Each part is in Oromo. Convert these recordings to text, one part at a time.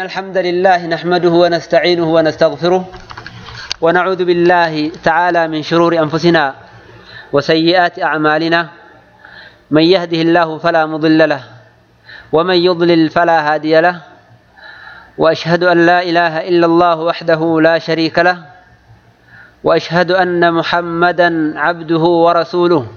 الحمد لله نحمده ونستعينه ونستغفره ونعوذ بالله تعالى من شرور أنفسنا وسيئات أعمالنا من يهده الله فلا مضل له ومن يضلل فلا هادي له وأشهد أن لا إله إلا الله وحده لا شريك له وأشهد أن محمدا عبده ورسوله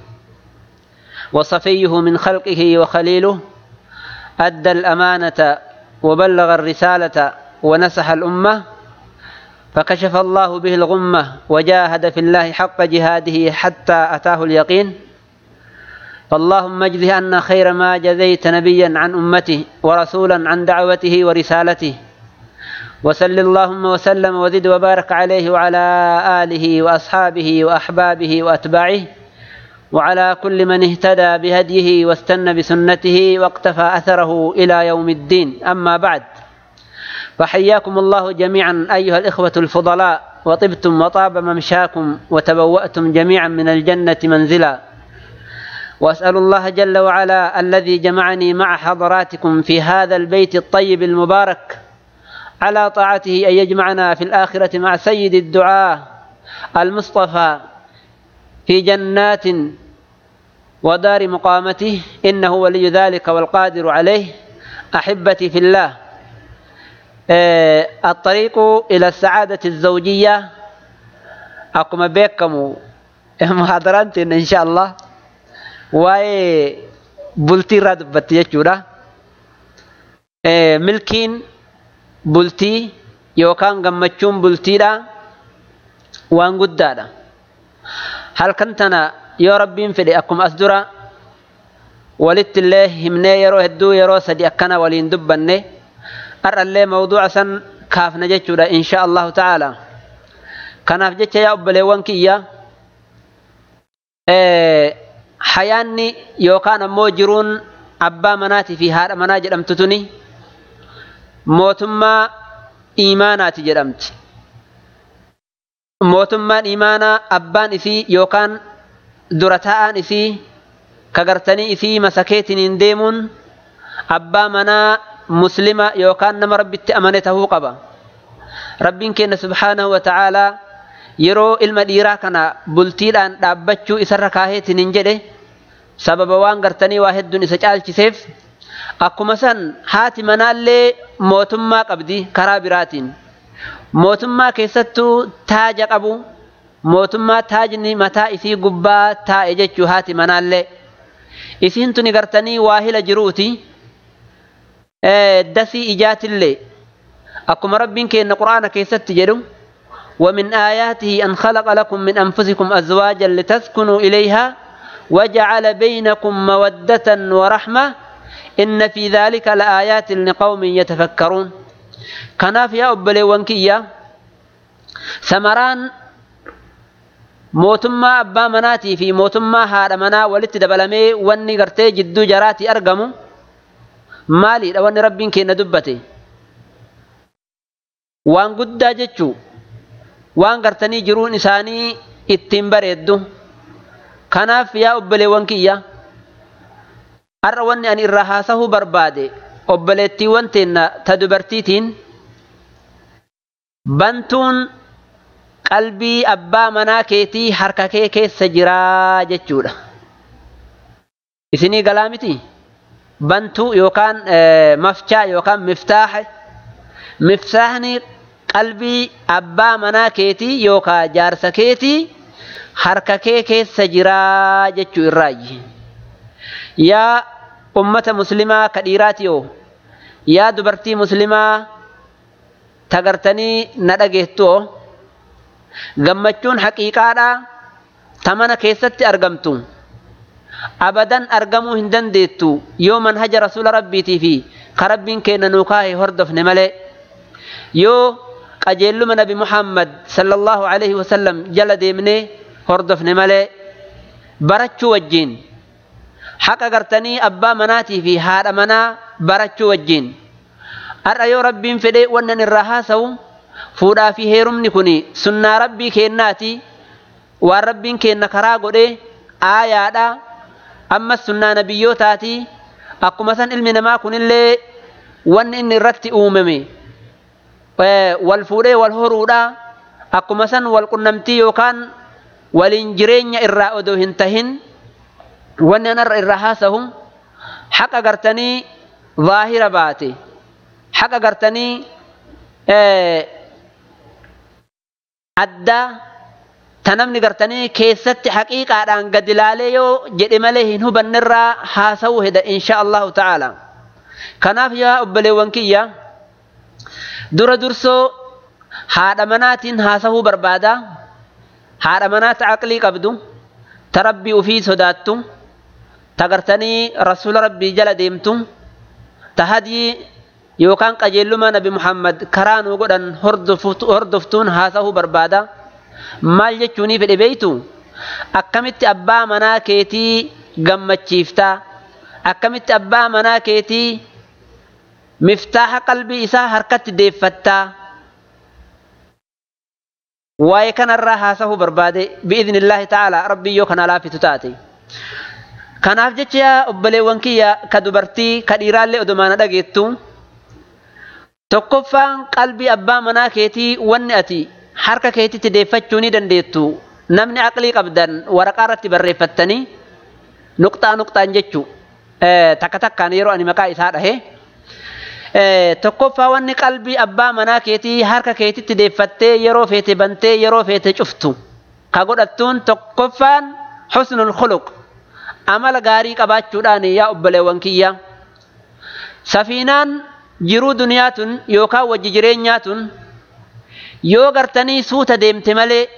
وصفيه من خلقه وخليله أدى الأمانة وبلغ الرسالة ونسح الأمة فكشف الله به الغمة وجاهد في الله حق جهاده حتى أتاه اليقين فاللهم اجزه عنا خير ما جزيت نبيا عن أمته ورسولا عن دعوته ورسالته وسل اللهم وسلم وزد وبارك عليه وعلى آله وأصحابه وأحبابه وأتباعه وعلى كل من اهتدى بهديه واستنى بسنته واقتفى أثره إلى يوم الدين أما بعد فحياكم الله جميعا أيها الإخوة الفضلاء وطبتم وطاب ممشاكم وتبوأتم جميعا من الجنة منزلا وأسأل الله جل وعلا الذي جمعني مع حضراتكم في هذا البيت الطيب المبارك على طاعته أن يجمعنا في الآخرة مع سيد الدعاء المصطفى في جنات ودار مقامته إنه ولي ذلك والقادر عليه أحبتي في الله الطريق إلى السعادة الزوجية أقوم بكم محاضرات إن شاء الله واي بلتي راد بتيجورا ملكين بلتي يوكان غمچون بلتيدا وان قدادا halkan tana yoo rabbiin fedhe akkuma as dura walitti illee himnee yeroo hedduu yeroo sadi akkana waliin dubbanne har'allee mawduuca san kaafna jechuudha insha allahu ta'ala kanaaf jecha yaa obboleewwan kiyya hayaanni yookaan ammoo jiruun abbaa manaatii fi haadha manaa jedhamtu tuni mootummaa iimaanaati jedhamti mootummaan imaanaa abbaan isii yookaan dura taa'aan isii kagartanii isii masakeetiniin deemuun abbaa manaa muslima yookaan nama rabbitti amane tahuu qaba rabbiin keenya subhaanahu wa ta'aalaa yeroo ilma dhiiraa kana bultiidhaan dhaabbachuu isarra kaaheetiniin jedhe sababa waan gartanii waa hedduun isa caalchiseef akkuma san haati manaallee mootummaa qabdi karaa biraatiin mootummaa keessattuu taaja qabu mootummaa taajni mataa isii gubbaa taa'e jechuu haati manaallee isiin tuni gartanii waahila jiruuti dasii ijaatillee akkuma rabbiin keenya quraana keessatti jedhu ومن آياته أن خلق لكم من أنفسكم أزواجا لتسكنوا إليها وجعل بينكم مودة ورحمة إن في ذلك لآيات لقوم يتفكرون kanaaf yaa obboleewwan kiyya samaraan mootummaa abbaa manaatii fi mootummaa haadha manaa walitti dabalamee wanni gartee jidduu jaraatii argamu maaliidha wanni rabbiin keenya dubbate waan guddaa jechuu waan gartanii jiruun isaanii ittiin bareeddu kanaaf yaa obboleewwan kiyya har'a wanni ani irraa haasahuu barbaade obboleettiiwwan teenna ta dubartiitiin bantuun qalbii abbaa manaa keetii harka kee keessa jiraa jechuudha. Isinii galaa miti? Bantuu yookaan mafcaa yookaan miftaaha. Miftaahni qalbii abbaa manaa keetii yookaan jaarsa keetii harka kee keessa jiraa jechuu irraayi. Yaa ummata muslimaa ka dhiiraati yoo yaa dubartii muslimaa tagartanii na dhageettu gammachuun haqiiqaadhaa ta mana keessatti argamtu abadan argamuu hin dandeettu yoo manhaja rasuula rabbiitii fi ka rabbiin keenya nuu kaahee hordofne malee yoo qajeelluma nabi muhammad sallallahu alaihi wasallam jala deemnee hordofne malee barachuu wajjiin haqa gartanii abbaa manaatii fi haadha manaa barachuu wajjiin har'a yoo rabbiin fedhee wannan irraa haasawu fuudhaa fi heerumni kun sunnaa rabbii keennaati waan rabbiin keenna karaa godhee aayaadha ammas sunnaa nabiyyootaati akkuma san ilmi namaa kunillee wanni inni irratti uumame wal fuudhee wal horuudha akkuma san wal qunnamtii yookaan waliin jireenya irraa odoo hin tahin wanni anarra irraa haasahu haqa gartanii zaahira baate haqa gartanii addaa ta namni gartanii keessatti haqiiqaadhaan gad ilaalee yoo jedhe malee hin hubannerraa haasa'uu heda insha allahu ta'ala kanaaf yaa obboleewwan kiyya dura dursoo haadha manaatiin haasa'uu barbaada haadha manaata aqlii qabdu ta rabbii ufii sodaattu ta gartanii rasuula rabbii jala deemtu ta hadii yookaan qajeellumaa nabi muhammad karaa nuu godhan hordoftuun haasa'uu barbaada maal jechuunii fedhe beeytu akkamitti abbaa manaa keetii gammachiiftaa akkamitti abbaa manaa keetii miftaaha qalbii isaa harkatti deeffattaa waa'ee kanarraa haasa'uu barbaade bi'iidnillaahi ta'ala rabbii yoo kana laafitu taate kanaaf jecha yaa obboleewwan kiyya ka dubartii ka dhiiraallee odumaana dhageettu tokkoffaan qalbii abbaa manaa keetii wanni ati harka keetitti deeffachuu ni dandeettu namni aqlii qabdan waraqaa irratti barreeffattanii nuqxaa nuqxaan jechuu takka takkaan yeroo ani maqaa isaa dhahe tokkoffaa wanni qalbii abbaa manaa keetii harka keetitti deeffattee yeroo feete bantee yeroo feete cuftu ka godhattuun tokkoffaan husnul khuluq amala gaarii qabaachuudhaan yaa obboleewwan kiyya safiinaan jiruu duniyaa tun yookaan wajji jireenyaa tun yoo gartanii suuta deemte malee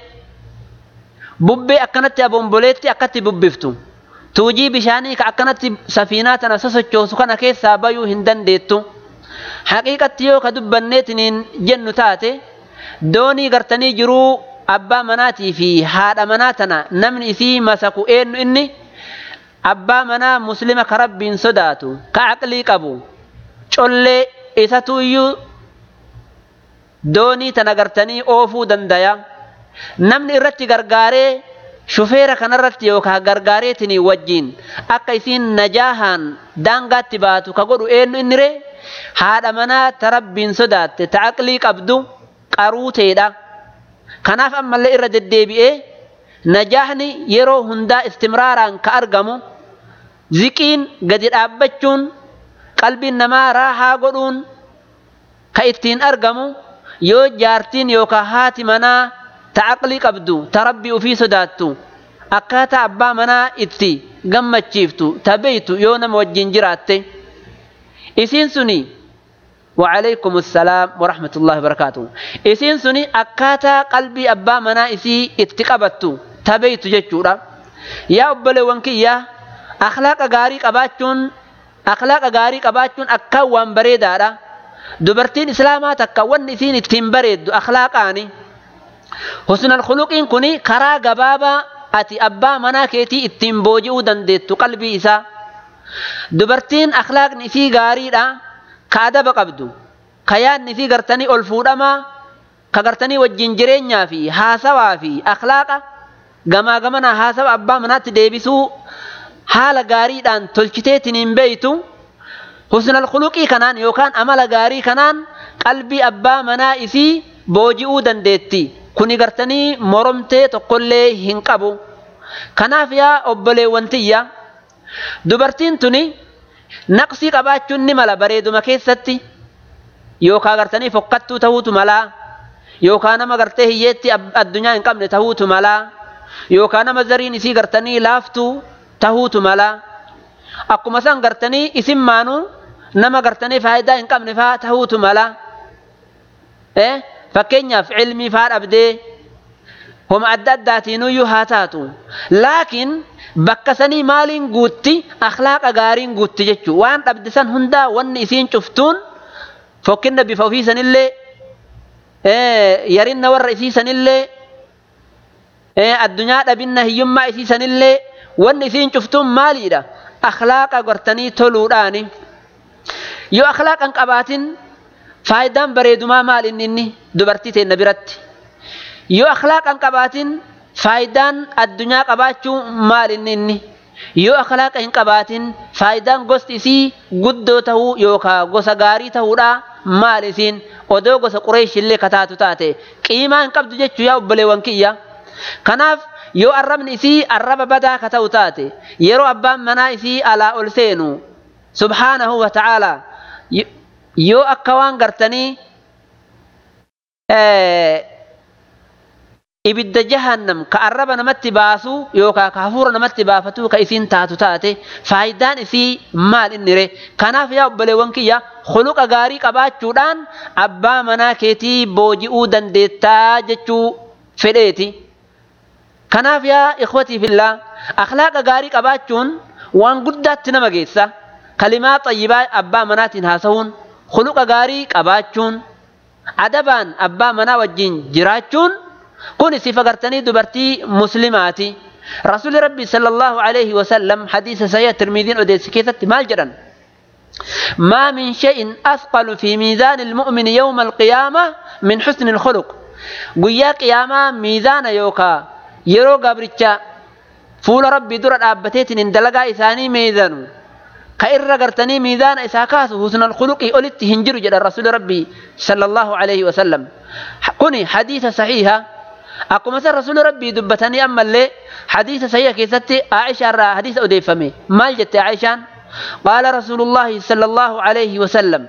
bubbee akkanatti abomboleetti akkatti bubbiftu tuujii bishaanii ka akkanatti safiinaa tana sosochoosu kana keessaa bayuu hin dandeettu haqiiqatti yoo ka dubbanneetiniin jennu taate doonii gartanii jiruu abbaa manaatii fi haadha manaa tana namni isii masaku eenyu inni abbaa manaa muslima ka rabbiin sodaatu ka aqlii qabu collee isatu iyyuu doonii tana gartanii oofuu dandaya namni irratti gargaaree shufeera kanarratti yookaan gargaareetinii wajjiin akka isiin najaahaan daangaatti baatu ka godhu eenyu inni ree haadha manaa ta rabbiin sodaatte ta aqlii qabdu qaruuteedha kanaaf ammallee irra deddeebi'ee najaahni yeroo hundaa istimraaraan ka argamu ziqiin gadi dhaabbachuun qalbiin namaa raahaa godhuun ka ittiin argamu yoo jaartiin yookaan haati manaa ta aqlii qabdu ta rabbii ufii sodaattu akkaataa abbaa manaa itti gammachiiftu ta beeytu yoo nama wajjin jiraatte isiin suni وعليكم السلام ورحمة الله وبركاته إسين سني أكاتا قلبي أبا منا إسي اتقبتو تبيت جتشورا يا أبلي وانكي يا أخلاق غاري قباتشون أخلاق غاري قباتشون أكا وان بريدارا دبرتين إسلامات أكا وان إسين اتين بريد أخلاقاني حسن الخلقين كوني كرا غبابا أتي أبا منا كيتي اتين بوجئو دندتو قلبي إسا دبرتين أخلاق نسي غاري ka adaba qabdu ka yaadni fi gartanii ol fuudhamaa ka gartanii wajjin jireenyaa fi haasawaa fi akhlaaqa gamaa gamana haasawa abbaa manaatti deebisuu haala gaariidhaan tolchiteetiin hin beeytu husnal khuluqii kanaan yookaan amala gaarii kanaan qalbii abbaa manaa isii booji'uu dandeetti kuni gartanii moromtee tokkollee hin qabu kanaaf yaa obboleewwan tiyya dubartiin tuni naqsii qabaachuun ni mala bareeduma keessatti yookaan gartanii fokkattuu ta'uutu malaa yookaan nama gartee hiyyeetti addunyaa hin qabne ta'uutu malaa yookaan nama zariin isii gartanii laaftuu ta'uutu malaa akkuma san gartanii isin maanuu nama gartanii faayidaa hin qabne faa ta'uutu malaa fakkeenyaaf cilmii faa dhabdee homa adda addaatiinuyyuu haa taatu laakiin bakka sanii maaliin guutti akhlaaqa gaariin guutti jechuu waan dhabde san hundaa wanni isiin cuftuun fokkinna bifa ofii sanillee yarinna warra isii sanillee addunyaa dhabinna hiyyummaa isii sanillee wanni isiin cuftuun maaliidha akhlaaqa gortanii toluudhaani yoo akhlaaqan qabaatin faayidaan bareedumaa maal inni inni dubartii teenna biratti yoo akhlaaqan qabaatin faayidaan addunyaa qabaachuu maal inni inni yoo akhlaaqa hin qabaatin faayidaan gosti isii guddoo tahuu yookaan gosa gaarii tahuudha maal isiin odoo gosa qureeshillee kataatu taate qiimaa hin qabdu jechuu yaa obboleewwan kiyya kanaaf yoo arrabni isii arraba badaa ka ta'u taate yeroo abbaan manaa isii alaa ol seenu subhaanahu wa ta'ala yoo akka waan gartanii ibidda jahannam ka arraba namatti baasu yookaan ka hafuura namatti baafatu ka isiin taatu taate faayidaan isii maal inni re kanaaf yaa obboleewwan kiyya khuluqa gaarii qabaachuudhaan abbaa manaa keetii booji'uu dandeettaa jechuu fedheeti. kanaaf yaa ikhwatii fillaa akhlaaqa gaarii qabaachuun waan guddaatti nama geessa kalimaa xayyibaa abbaa manaatiin haasa'uun khuluqa gaarii qabaachuun adabaan abbaa manaa wajjin jiraachuun kun sifa gartanii dubartii muslimaati rasuuli rabbi sallallahu alaihi wasallam hadiisa sahih tirmiidiin odeessi keessatti maal jedhan ما من شيء أثقل في ميزان المؤمن يوم القيامة من حسن الخلق قيا قيامة ميزان يوكا yeroo gabricha fuula rabbii dura dhaabbateetiin dalagaa isaanii meezanu ka irra gartanii miizaana isaa kaasu husnal khuluqii olitti hin jiru jedha rasuuli rabbii sallallahu alaihi wasallam kuni hadiisa sahiha akkuma san rasuuli rabbii dubbatanii ammallee hadiisa sahiha keessatti aisha irraa hadiisa odeeffame maal jette aishaan قال رسول الله صلى الله عليه وسلم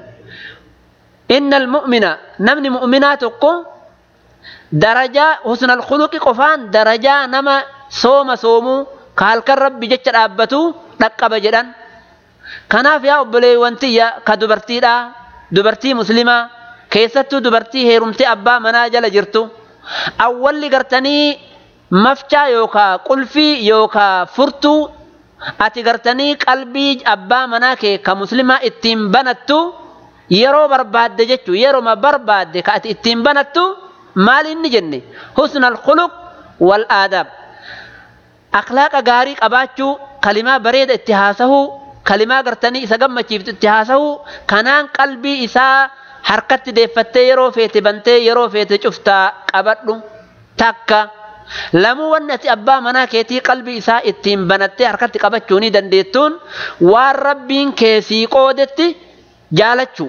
إن المؤمن نمني مؤمناتكم darajaa husnal khuluqi qofaan darajaa nama sooma soomuu ka halkan rabbi jecha dhaabbatu dhaqqaba jedhan kanaaf yaa obboleewwan tiyya ka dubartiidha dubartii muslimaa keessattuu dubartii heerumtee abbaa manaa jala jirtu awwalli gartanii mafcaa yookaa qulfii yookaa furtuu ati gartanii qalbii abbaa manaa kee ka muslimaa ittiin banattu yeroo barbaadde jechuu yeroma barbaadde ka ati ittiin banattu maal inni jenne husnal khuluq wal aadaab akhlaaqa gaarii qabaachuu kalimaa bareeda itti haasahuu kalimaa gartanii isa gammachiiftu itti haasahuu kanaan qalbii isaa harkatti deeffattee yeroo feete bantee yeroo feete cuftaa qabadhu takka lamuu wanni ati abbaa manaa keetii qalbii isaa ittiin banattee harkatti qabachuu ni dandeettuun waan rabbiin keessii qoodetti jaalachuu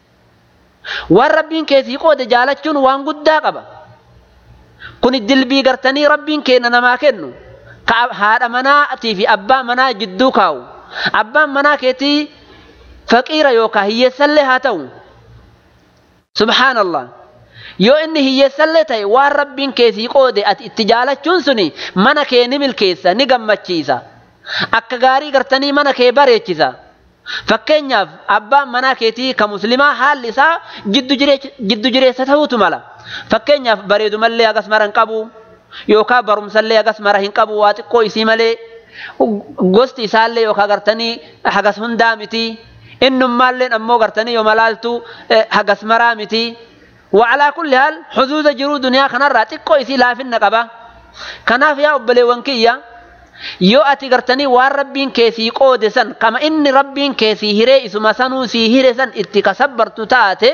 waan rabbiin keessii qoode jaalachuun waan guddaa qaba kun dilbii gartanii rabbiin kenna namaa kennu ka haadha manaatii fi abbaa manaa jidduu kaa'u abbaan manaa keetii faqiira yookaan hiyyeessallee haa ta'u subhaanallah yoo inni hiyyeessallee ta'e waan rabbiin keessii qoode ati itti jaalachuun suni mana kee ni milkeessa ni gammachiisa akka gaarii gartanii mana kee bareechisa. Fakkeenyaaf abbaan manaa keetii ka muslimaa haalli isaa jiddu jireessa ta'uutu mala. Fakkeenyaaf bareedumallee hagas mara hin qabu yookaan barumsallee hagas mara hin qabu waa xiqqoo isii malee gosti isaallee yookaan gartanii hagas hundaa miti. Innummaalleen ammoo gartanii yoo malaaltu hagas maraa miti. Wacalaa kulli haal xuzuuza jiruu duniyaa kanarraa xiqqoo isii laafinna qaba. Kanaaf yaa obboleewwan kiyya. yoo ati gartanii waan rabbiin keessii qoode san kama inni rabbiin keessii hiree isuma sanuu sii hire san itti kasabbartu taate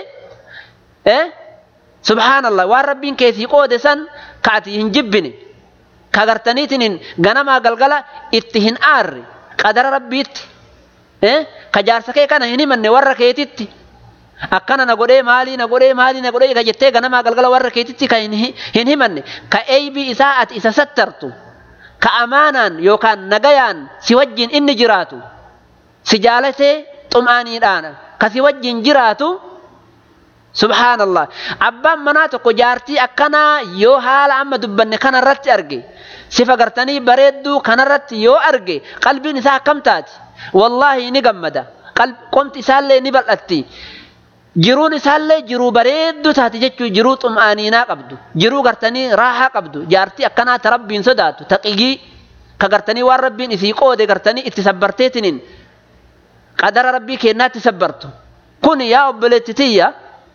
subhaanallah waan rabbiin keessii qoode san ka ati hin jibbine ka gartaniitiin ganamaa galgala itti hin aarre qadara rabbiitti ka jaarsa kee kana hin himanne warra keetitti akkana na godhee maalii na godhee maalii na godhee ka jettee ganamaa galgala warra keetitti ka hin himanne ka eeybii isaa ati isa sattartu. ka amaanaan yookaan nagayaan si wajjin inni jiraatu si jaalatee xum'aaniidhaan ka si wajjin jiraatu subhaanallah abbaan manaa tokko jaartii akkanaa yoo haala amma dubbanne kanarratti arge sifa gartanii bareedduu kanarratti yoo arge qalbiin isaa akkam taati wallaahi ni gammada qomti isaallee ni bal'atti jiruun isaallee jiruu bareedduu taate jechuun jiruu xum'aaniinaa qabdu jiruu gartanii raahaa qabdu jaartii akkanaa ta rabbiin sodaatu taqigii ka gartanii waan rabbiin isii qoode gartanii itti sabbarteetiniin qadara rabbii kennaatti sabbartu kun yaa obboleetti tiyya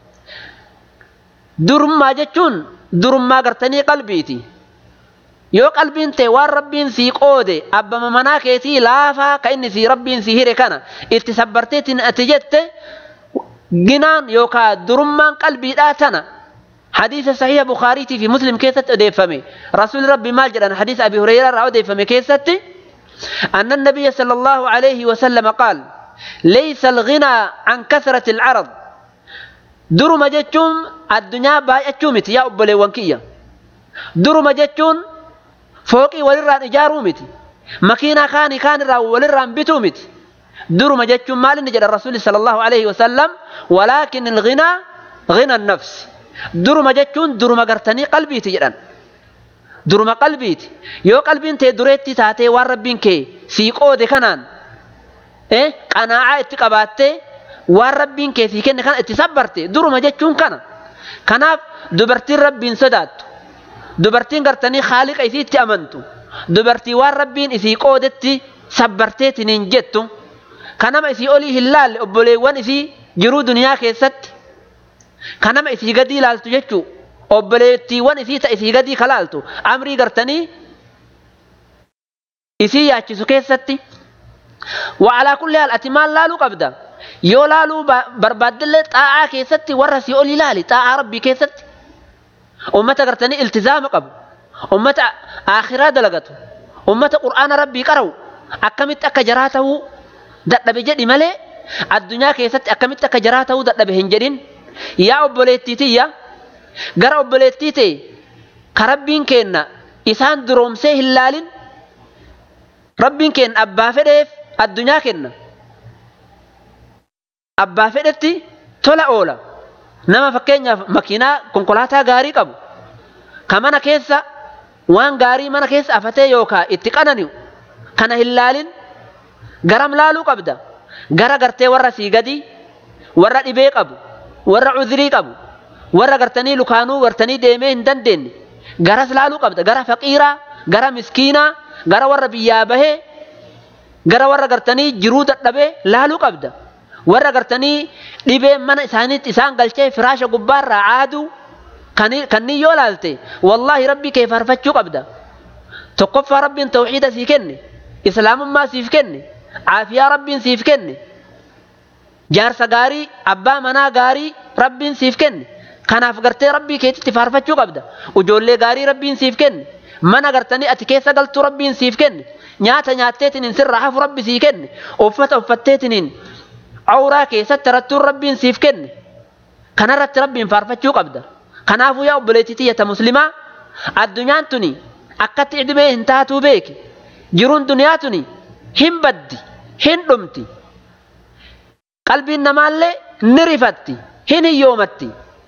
durummaa jechuun durummaa gartanii qalbiiti yoo qalbiin ta'e waan rabbiin sii qoode abbama manaa keetii laafaa ka inni sii rabbiin sii hire kana itti sabbarteetiin ati jette ginaan yookaan durummaan qalbiidhaa tana hadiisa sahiha bukaariitii fi muslim keessatti odeeffame rasuulli rabbi maal jedhan hadiisa abi hureyraa irraa odeeffame keessatti أن النبي صلى الله عليه وسلم قال ليس الغنى عن كثرة العرض درما جتشون الدنيا باي أتشومت يا أبلي وانكية درما جتشون فوقي ولران إجارو متي مكينة كاني كان را ولران بتو متي درما جتشون مال نجد الرسول صلى الله عليه وسلم ولكن الغنى غنى النفس درما جتشون درما قرتني قلبي تجران duruma qalbiiti yoo qalbiin tee dureetti taatee waan rabbiin kee sii qoode kanaan qanaa'aa itti qabaattee waan rabbiin kee sii kenne kana itti sabbarte duruma jechuun kana kanaaf dubartiin rabbiin sodaattu dubartiin gartanii haaliqa isiitti amantu dubartii waan rabbiin isii qoodetti sabbarteetiniin jettu kanama isii olii hin laalle obboleewwan isii jiruu duniyaa keessatti kanama isii gadi ilaaltu jechuu obboleettiiwwan isii ta isii gadii kalaaltu amrii gartanii isii yaachisu keessatti wa'alaa kulli haal ati maal laaluu qabda yoo laaluu barbaaddillee xaa'aa keessatti warra sii ol ilaali xaa'aa rabbii keessatti ummata gartanii iltizaama qabu ummata aakhiraa dalagatu ummata qur'aana rabbii qara'u akkamitti akka jaraa ta'uu dadhabe jedhi malee addunyaa keessatti akkamitti akka jaraa ta'uu dadhabe hin jedhin yaa obboleettiitiyya gara obboleettii ta'e ka rabbiin keenna isaan duroomsee hin laalin rabbiin keenna abbaa fedheef addunyaa kenna abbaa fedhetti tola oola nama fakkeenyaaf makiinaa konkolaataa gaarii qabu ka mana keessa waan gaarii mana keessa afatee yookaa itti qanani'u kana hin laalin garam laaluu qabda gara gartee warra sii gadi warra dhibee qabu warra cudhirii qabu warra gartanii lukaanuu gartanii deemee hin dandeenye garas laaluu qabda gara faqiiraa gara miskiinaa gara warra biyyaa bahee gara warra gartanii jiruu dadhabee laaluu qabda warra gartanii dhibee mana isaaniitti isaan galchee firaasha gubbaarraa aaduu kanniin yoo laalte wallaahi rabbii kee faarfachuu qabda tokkoffaa rabbiin tawxiida sii kenne islaamummaa siif kenne caafiyaa rabbiin siif kenne jaarsa gaarii abbaa manaa gaarii rabbiin siif kenne kanaaf gartee rabbii keetitti faarfachuu qabda ijoollee gaarii rabbiin siif kenne mana gartanii ati keessa galtuu rabbiin siif kenne nyaata nyaatteetiniin sirraa hafu rabbi sii kenne uffata uffatteetiniin awraa keessatti rattuun rabbiin siif kenne kanarratti rabbiin faarfachuu qabda kanaafuu yaa obboleettii tiyyata muslimaa addunyaan tuni akkatti dhibee hin taatuu beeki jiruun duniyaa tuni hin baddi hin dhumti qalbiin namaallee ni rifatti hin hiyyoomatti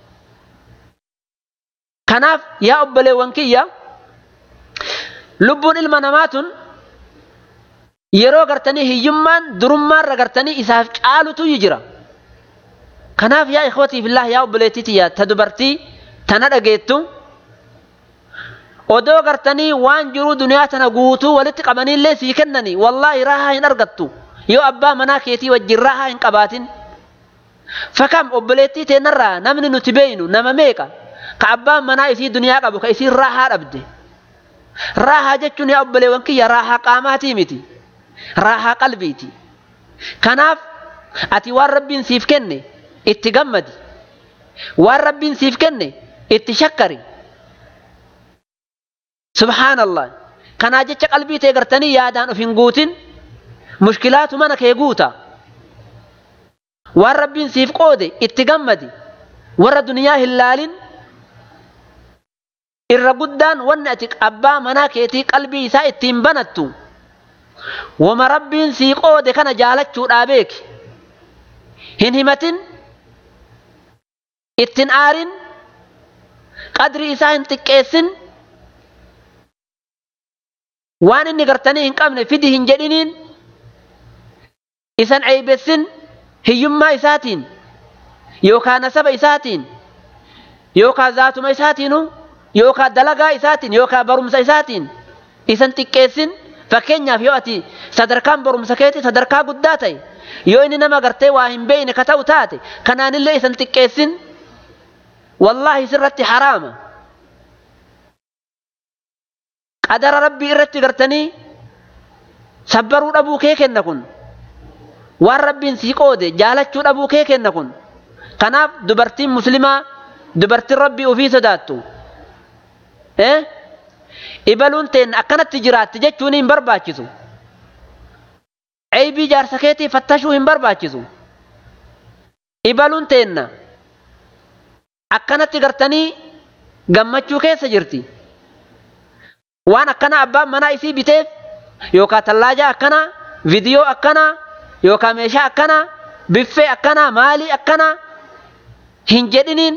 kanaaf yaa obboleewwan kiyya lubbuun ilma namaa tun yeroo gartanii hiyyummaan durummaarra gartanii isaaf caalutu jira kanaaf yaa ikhwatii fillah yaa obboleettii tiyya ta dubartii tana dhageettu odoo gartanii waan jiru duniyaa tana guutuu walitti qabaniillee sii kennani wallaahi raahaa hin argattu yoo abbaa manaa keetii wajjin raahaa hin qabaatin fakam obboleettii teenarraa namni nuti beeynu nama meeqa ka abbaan manaa isii duniyaa qabu ka isiin raahaa dhabde raahaa jechuun yaa obboleewwan kiyya raahaa qaamaatii miti raahaa qalbiiti kanaaf ati waan rabbiin siif kenne itti gammadi waan rabbiin siif kenne itti shakkari subhaanallah kanaa jecha qalbii tee gartanii yaadaan of hin guutin mushkilaatu mana kee guuta waan rabbiin siif qoode itti gammadi warra duniyaa hin laalin irra guddaan wanni ati abbaa manaa keetii qalbii isaa ittiin banattu wama rabbiin sii qoode kana jaalachuudhaa beeki hin himatin ittin aarin qadri isaa hin xiqqeessin waan inni gartanii hin qabne fidi hin jedhiniin isan ceybessin hiyyummaa isaatiin yookaan nasaba isaatiin yookaan zaatuma isaatiinu yookaan dalagaa isaatiin yookaan barumsa isaatiin isan xiqqeessin fakkeenyaaf yoo ati sadarkaan barumsa keetii sadarkaa guddaa ta'e yoo inni nama gartee waa hin beeyne ka ta'u taate kanaanillee isan xiqqeessin wallaahi sirratti haraama qadara rabbii irratti gartanii sabbaruu dhabuu kee kenna kun waan rabbiin sii qoode jaalachuu dhabuu kee kenna kun kanaaf dubartiin muslimaa dubartiin rabbii ofii sodaattu ibaluun teen akkanatti jiraatti jechuun hin barbaachisu Ceebii jaarsa keetii fattashuu hin barbaachisu. Ibaluun teenna akkanatti gartanii gammachuu keessa jirti. Waan akkana abbaan manaa isii biteef yookaan tallaajaa akkanaa, viidiyoo akkanaa yookaan meeshaa akkanaa, biffee akkanaa, maalii akkanaa hin jedhiniin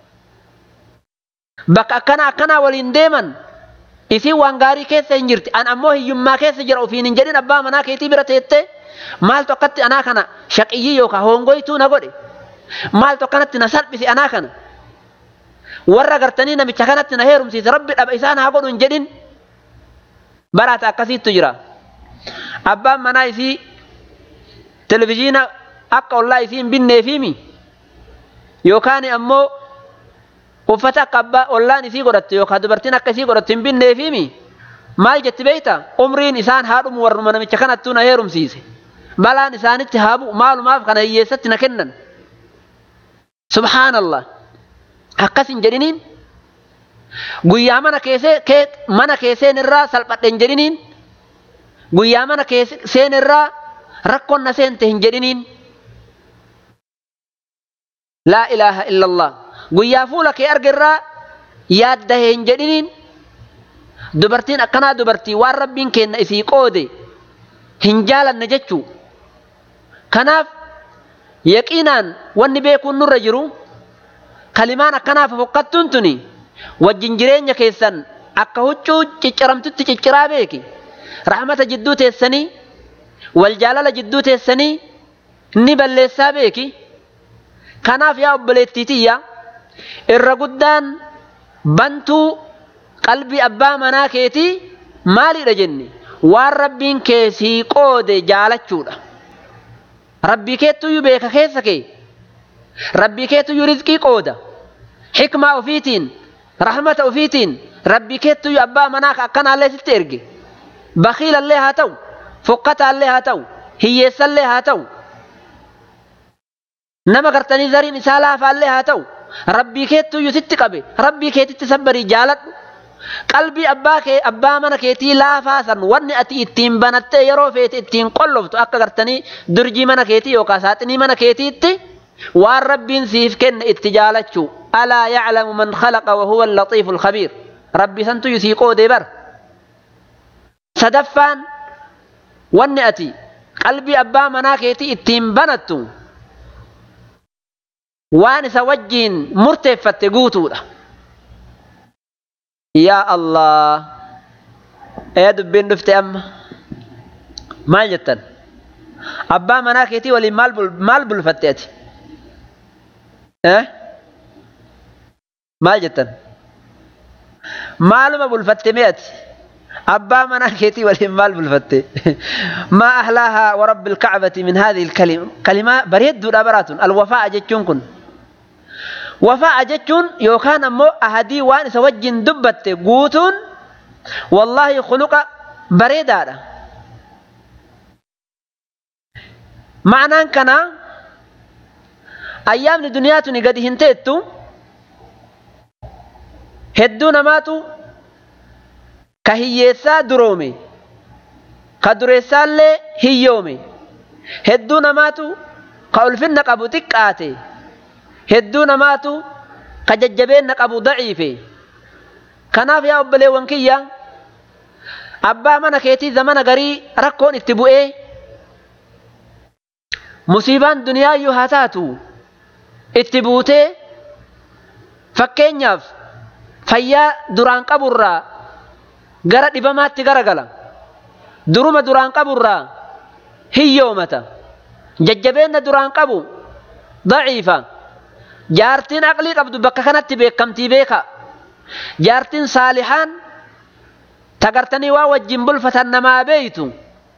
bakka akkana akkanaa waliin deeman isiin waan gaarii keessa hin jirti an ammoo hiyyummaa keessa jira ofiin hin jedhin abbaa manaa keetii bira teette maaltu akkatti anaa kana shaqiyyii yookaan hongoytuu na godhe maaltu akkanatti na salphise anaa kana warra gartanii namicha kanatti na heerumsiise rabbi dhaba isaan haa godhu hin jedhin baraata akkasiittu jira abbaan manaa isii televizhiina akka ollaa isii hin binneefiimi yookaan ammoo uffata akka abbaa ollaan isii godhattu yookaan dubartiin akka isii godhattu hin binneefiimi maal jetti beeyta umriin isaan haadhumu warruma namicha kanattuu na heerumsiise balaan isaanitti haa bu'u maalumaaf kana hiyyeessatti na kennan subhaanallah akkas hin jedhiniin guyyaa mana keessee mana keesseen irraa salphadhe hin jedhiniin guyyaa mana keesseen irraa rakkoon na seente hin jedhiniin laa ilaaha illallah guyyaa fuula kee argerraa yaadda hin jedhiniin dubartiin akkanaa dubartii waan rabbiin kenna isii qoode hin jaalanne jechuu kanaaf yaqiinaan wanni beekuun nurra jiru kalimaan akkanaaf fokkattuun tuni wajjin jireenya keessan akka huccuu cicciramtutti cicciraa beeki rahmata jidduu teessanii wal jaalala jidduu teessanii ni balleessaa beeki kanaaf yaa obboleettii tiyya irra guddaan bantuu qalbii abbaa manaa keetii maalidha jenne waan rabbiin kee sii qoode jaalachuudha rabbii keettuyyuu beeka keessa kee rabbii keettuyyuu rizqii qooda xikmaa ofiitiin rahmata ofiitiin rabbii keettuyyuu abbaa manaa akkanaallee sitti erge bakiilallee haa ta'u fokkataallee haa ta'u hiyyeessallee haa ta'u nama gartanii zariin isaa laafaallee haa ta'u rabbii keettuyyuu sitti qabe rabbii keetitti sabbarii jaaladhu qalbii abbaa kee abbaa mana keetii laafaa san wanni ati ittiin banattee yeroo feete ittiin qolloftu akka gartanii durjii mana keetii yookaan saaxinii mana keetiitti waan rabbiin siif kenne itti jaalachuu alaa yaclamu man khalaqa wahuwa allatiifu alkhabiir rabbi santu yusii qoodee bar sadaffaan wanni ati qalbii abbaa manaa keetii ittiin banattu waan isa wajjiin murteeffatte guutuudha yaa allah ee dubbiin dhufte amma maal jettan abbaa manaa keetii waliin maal bulfatte ati maal jettan maaluma bulfatte mee ati abbaa manaa keetii waliin maal bulfatte maa ahlaahaa warabbi ilkacbati min haadhihi ilkalima kalimaa bareedduudha baraatun alwafaa'a jechuun kun wafaa'a jechuun yookaan ammoo ahadii waan isa wajjin dubbatte guutuun wallaahi khuluqa bareedaadha ma'anaan kanaa ayyaamni duniyaa tuni gadi hin teettu hedduu namaatu ka hiyyeessaa duroome ka dureessaallee hiyyoome hedduu namaatu ka ulfinna qabu xiqqaate hedduu namaatu ka jajjabeenna qabu daciife kanaaf yaa obboleewwan kiyya abbaa mana keetii zamana garii rakkoon itti bu'ee musiibaan duniyaayyuu haa taatu itti buutee fakkeenyaaf fayyaa duraan qaburraa gara dhibamaatti garagala duruma duraan qaburraa hiyyoomata jajjabeenna duraan qabu daciifa jaartiin aqlii qabdu bakka kanatti beekamtii beeka jaartiin saalihaan tagartanii waa wajjin bulfatan namaa beeytu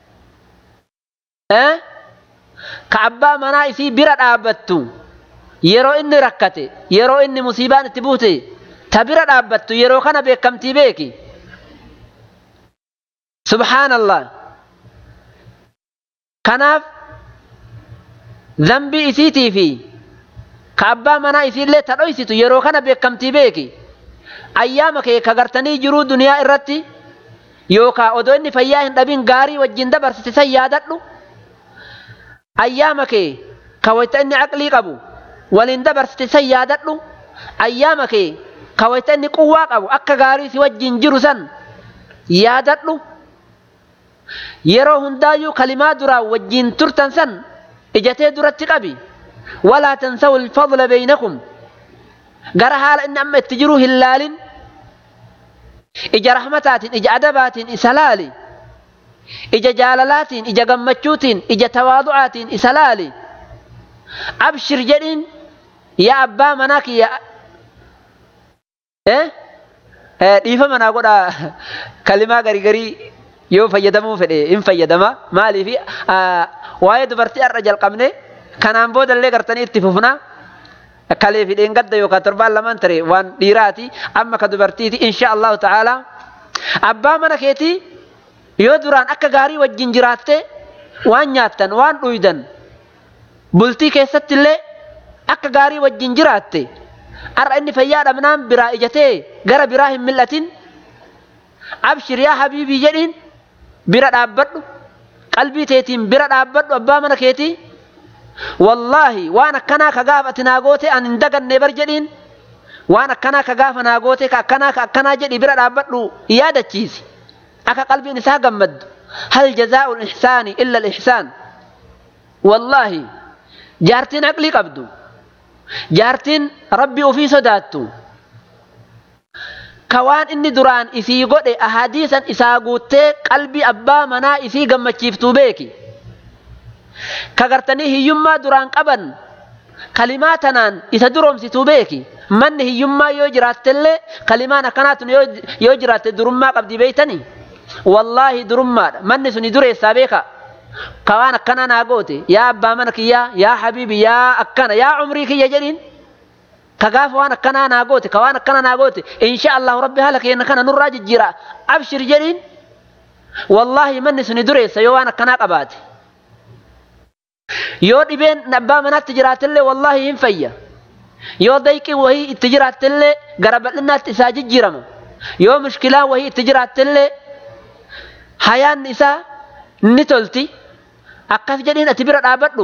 ka abbaa manaa isii bira dhaabbattu yeroo inni rakkate yeroo inni musiibaan itti buute ta bira dhaabbattu yeroo kana beekamtii beeki subhaanallah kanaaf zambii isiitii fi ka abbaa manaa isiillee ta dhoysitu yeroo kana beekamtii beeki ayyaama kee ka gartanii jiruu duniyaa irratti yookaa odoo inni fayyaa hin dhabin gaarii wajjin dabarsite san yaadadhu ayyaama kee ka wayta inni aqlii qabu waliin dabarsite san yaadadhu ayyaama kee ka wayta inni quwwaa qabu akka gaarii si wajjin jiru san yaadadhu yeroo hundaayyuu kalimaa duraa wajjin turtan san ijatee duratti qabi walaa tansawu alfadla baynakum gara haala inni amma itti jiru hin laalin ija rahmataatiin ija adabaatiin isa laali ija jaalalaatiin ija gammachuutiin ija tawaadu'aatiin isa laali abshir jedhiin yaa abbaa manaa kiyya dhiifa manaa godha kalimaa garii garii yoo fayyadamuu fedhe hin fayyadama maaliif waa'ee dubartii har'a jalqabne kanaan boodallee gartanii itti fufna kalee fi dheengadda yookaan torbaan lamaan ture waan dhiiraati amma ka dubartiiti insha allahu ta'ala abbaa mana keetii yoo duraan akka gaarii wajjin jiraatte waan nyaattan waan dhuydan bultii keessatti illee akka gaarii wajjin jiraatte har'a inni fayyaa dhabnaan biraa ijatee gara biraa hin mil'atin abshir yaa habiibii jedhiin bira dhaabbadhu qalbii teetiin bira dhaabbadhu abbaa mana keetii wallaahi waan akkanaa ka gaafa ati naa goote an hin daganne bar jedhiin waan akkanaa ka gaafa naa goote ka akkanaa ka akkanaa jedhi bira dhaabbadhu yaadachiisi akka qalbiin isaa gammaddu hal jazaa'u ihsaani illa ihsaan wallaahi jaartiin aqlii qabdu jaartiin rabbi ofii sodaattu ka waan inni duraan isii godhe ahadiisan isaa guuttee qalbii abbaa manaa isii gammachiiftuu beeki ka gartanii hiyyummaa duraan qaban kalimaa tanaan isa duroomsituu beeki manni hiyyummaa yoo jiraattellee kalimaan akkanaatun yoo jiraatte durummaa qabdi beeytanii wallaahi durummaadha manni suni dureessaa beeka ka waan akkanaa naa goote yaa abbaa mana kiyyaa yaa habiibi yaa akkana yaa umrii kiyya jedhiin ka gaafa waan akkanaa naa goote ka waan akkanaa naa goote insha allahu rabbi haala keenya kana nurraa jijjiira abshir jedhiin wallaahi manni suni dureessa yoo waan akkanaa qabaate yoo dhibeen abbaa manaatti jiraatellee wallaahi hin fayya yoo dayqii wahii itti jiraattellee gara bal'innaatti isaa jijjiirama yoo mushkilaan wahii itti jiraattellee hayaanni isaa ni tolti akkas jedhiin ati bira dhaabadhu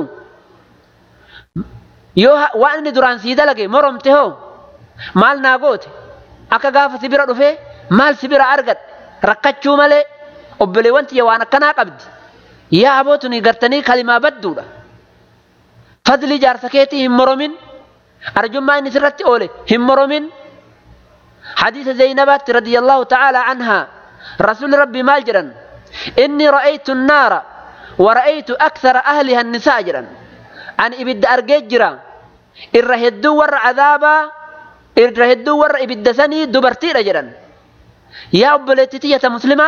yoo waan inni duraan sii dalage moromte hoo maal naa goote akka gaafa si bira dhufee maal si bira argadhe rakkachuu malee obboleewwan tiyya waan akkanaa qabdi yaa abootuni gartanii kalimaa badduudha fadlii jaarsa keetii hin moromin arjummaa inni sirratti oole hin moromin حديث زينبات رضي الله تعالى عنها رسول ربي مال جرا إني رأيت النار ورأيت أكثر أهلها النساء جرا أن إبد أرجيت جرا الرهدو ور عذابا الرهدو ور إبد سني دبرتي رجرا يا أبلتي مسلمة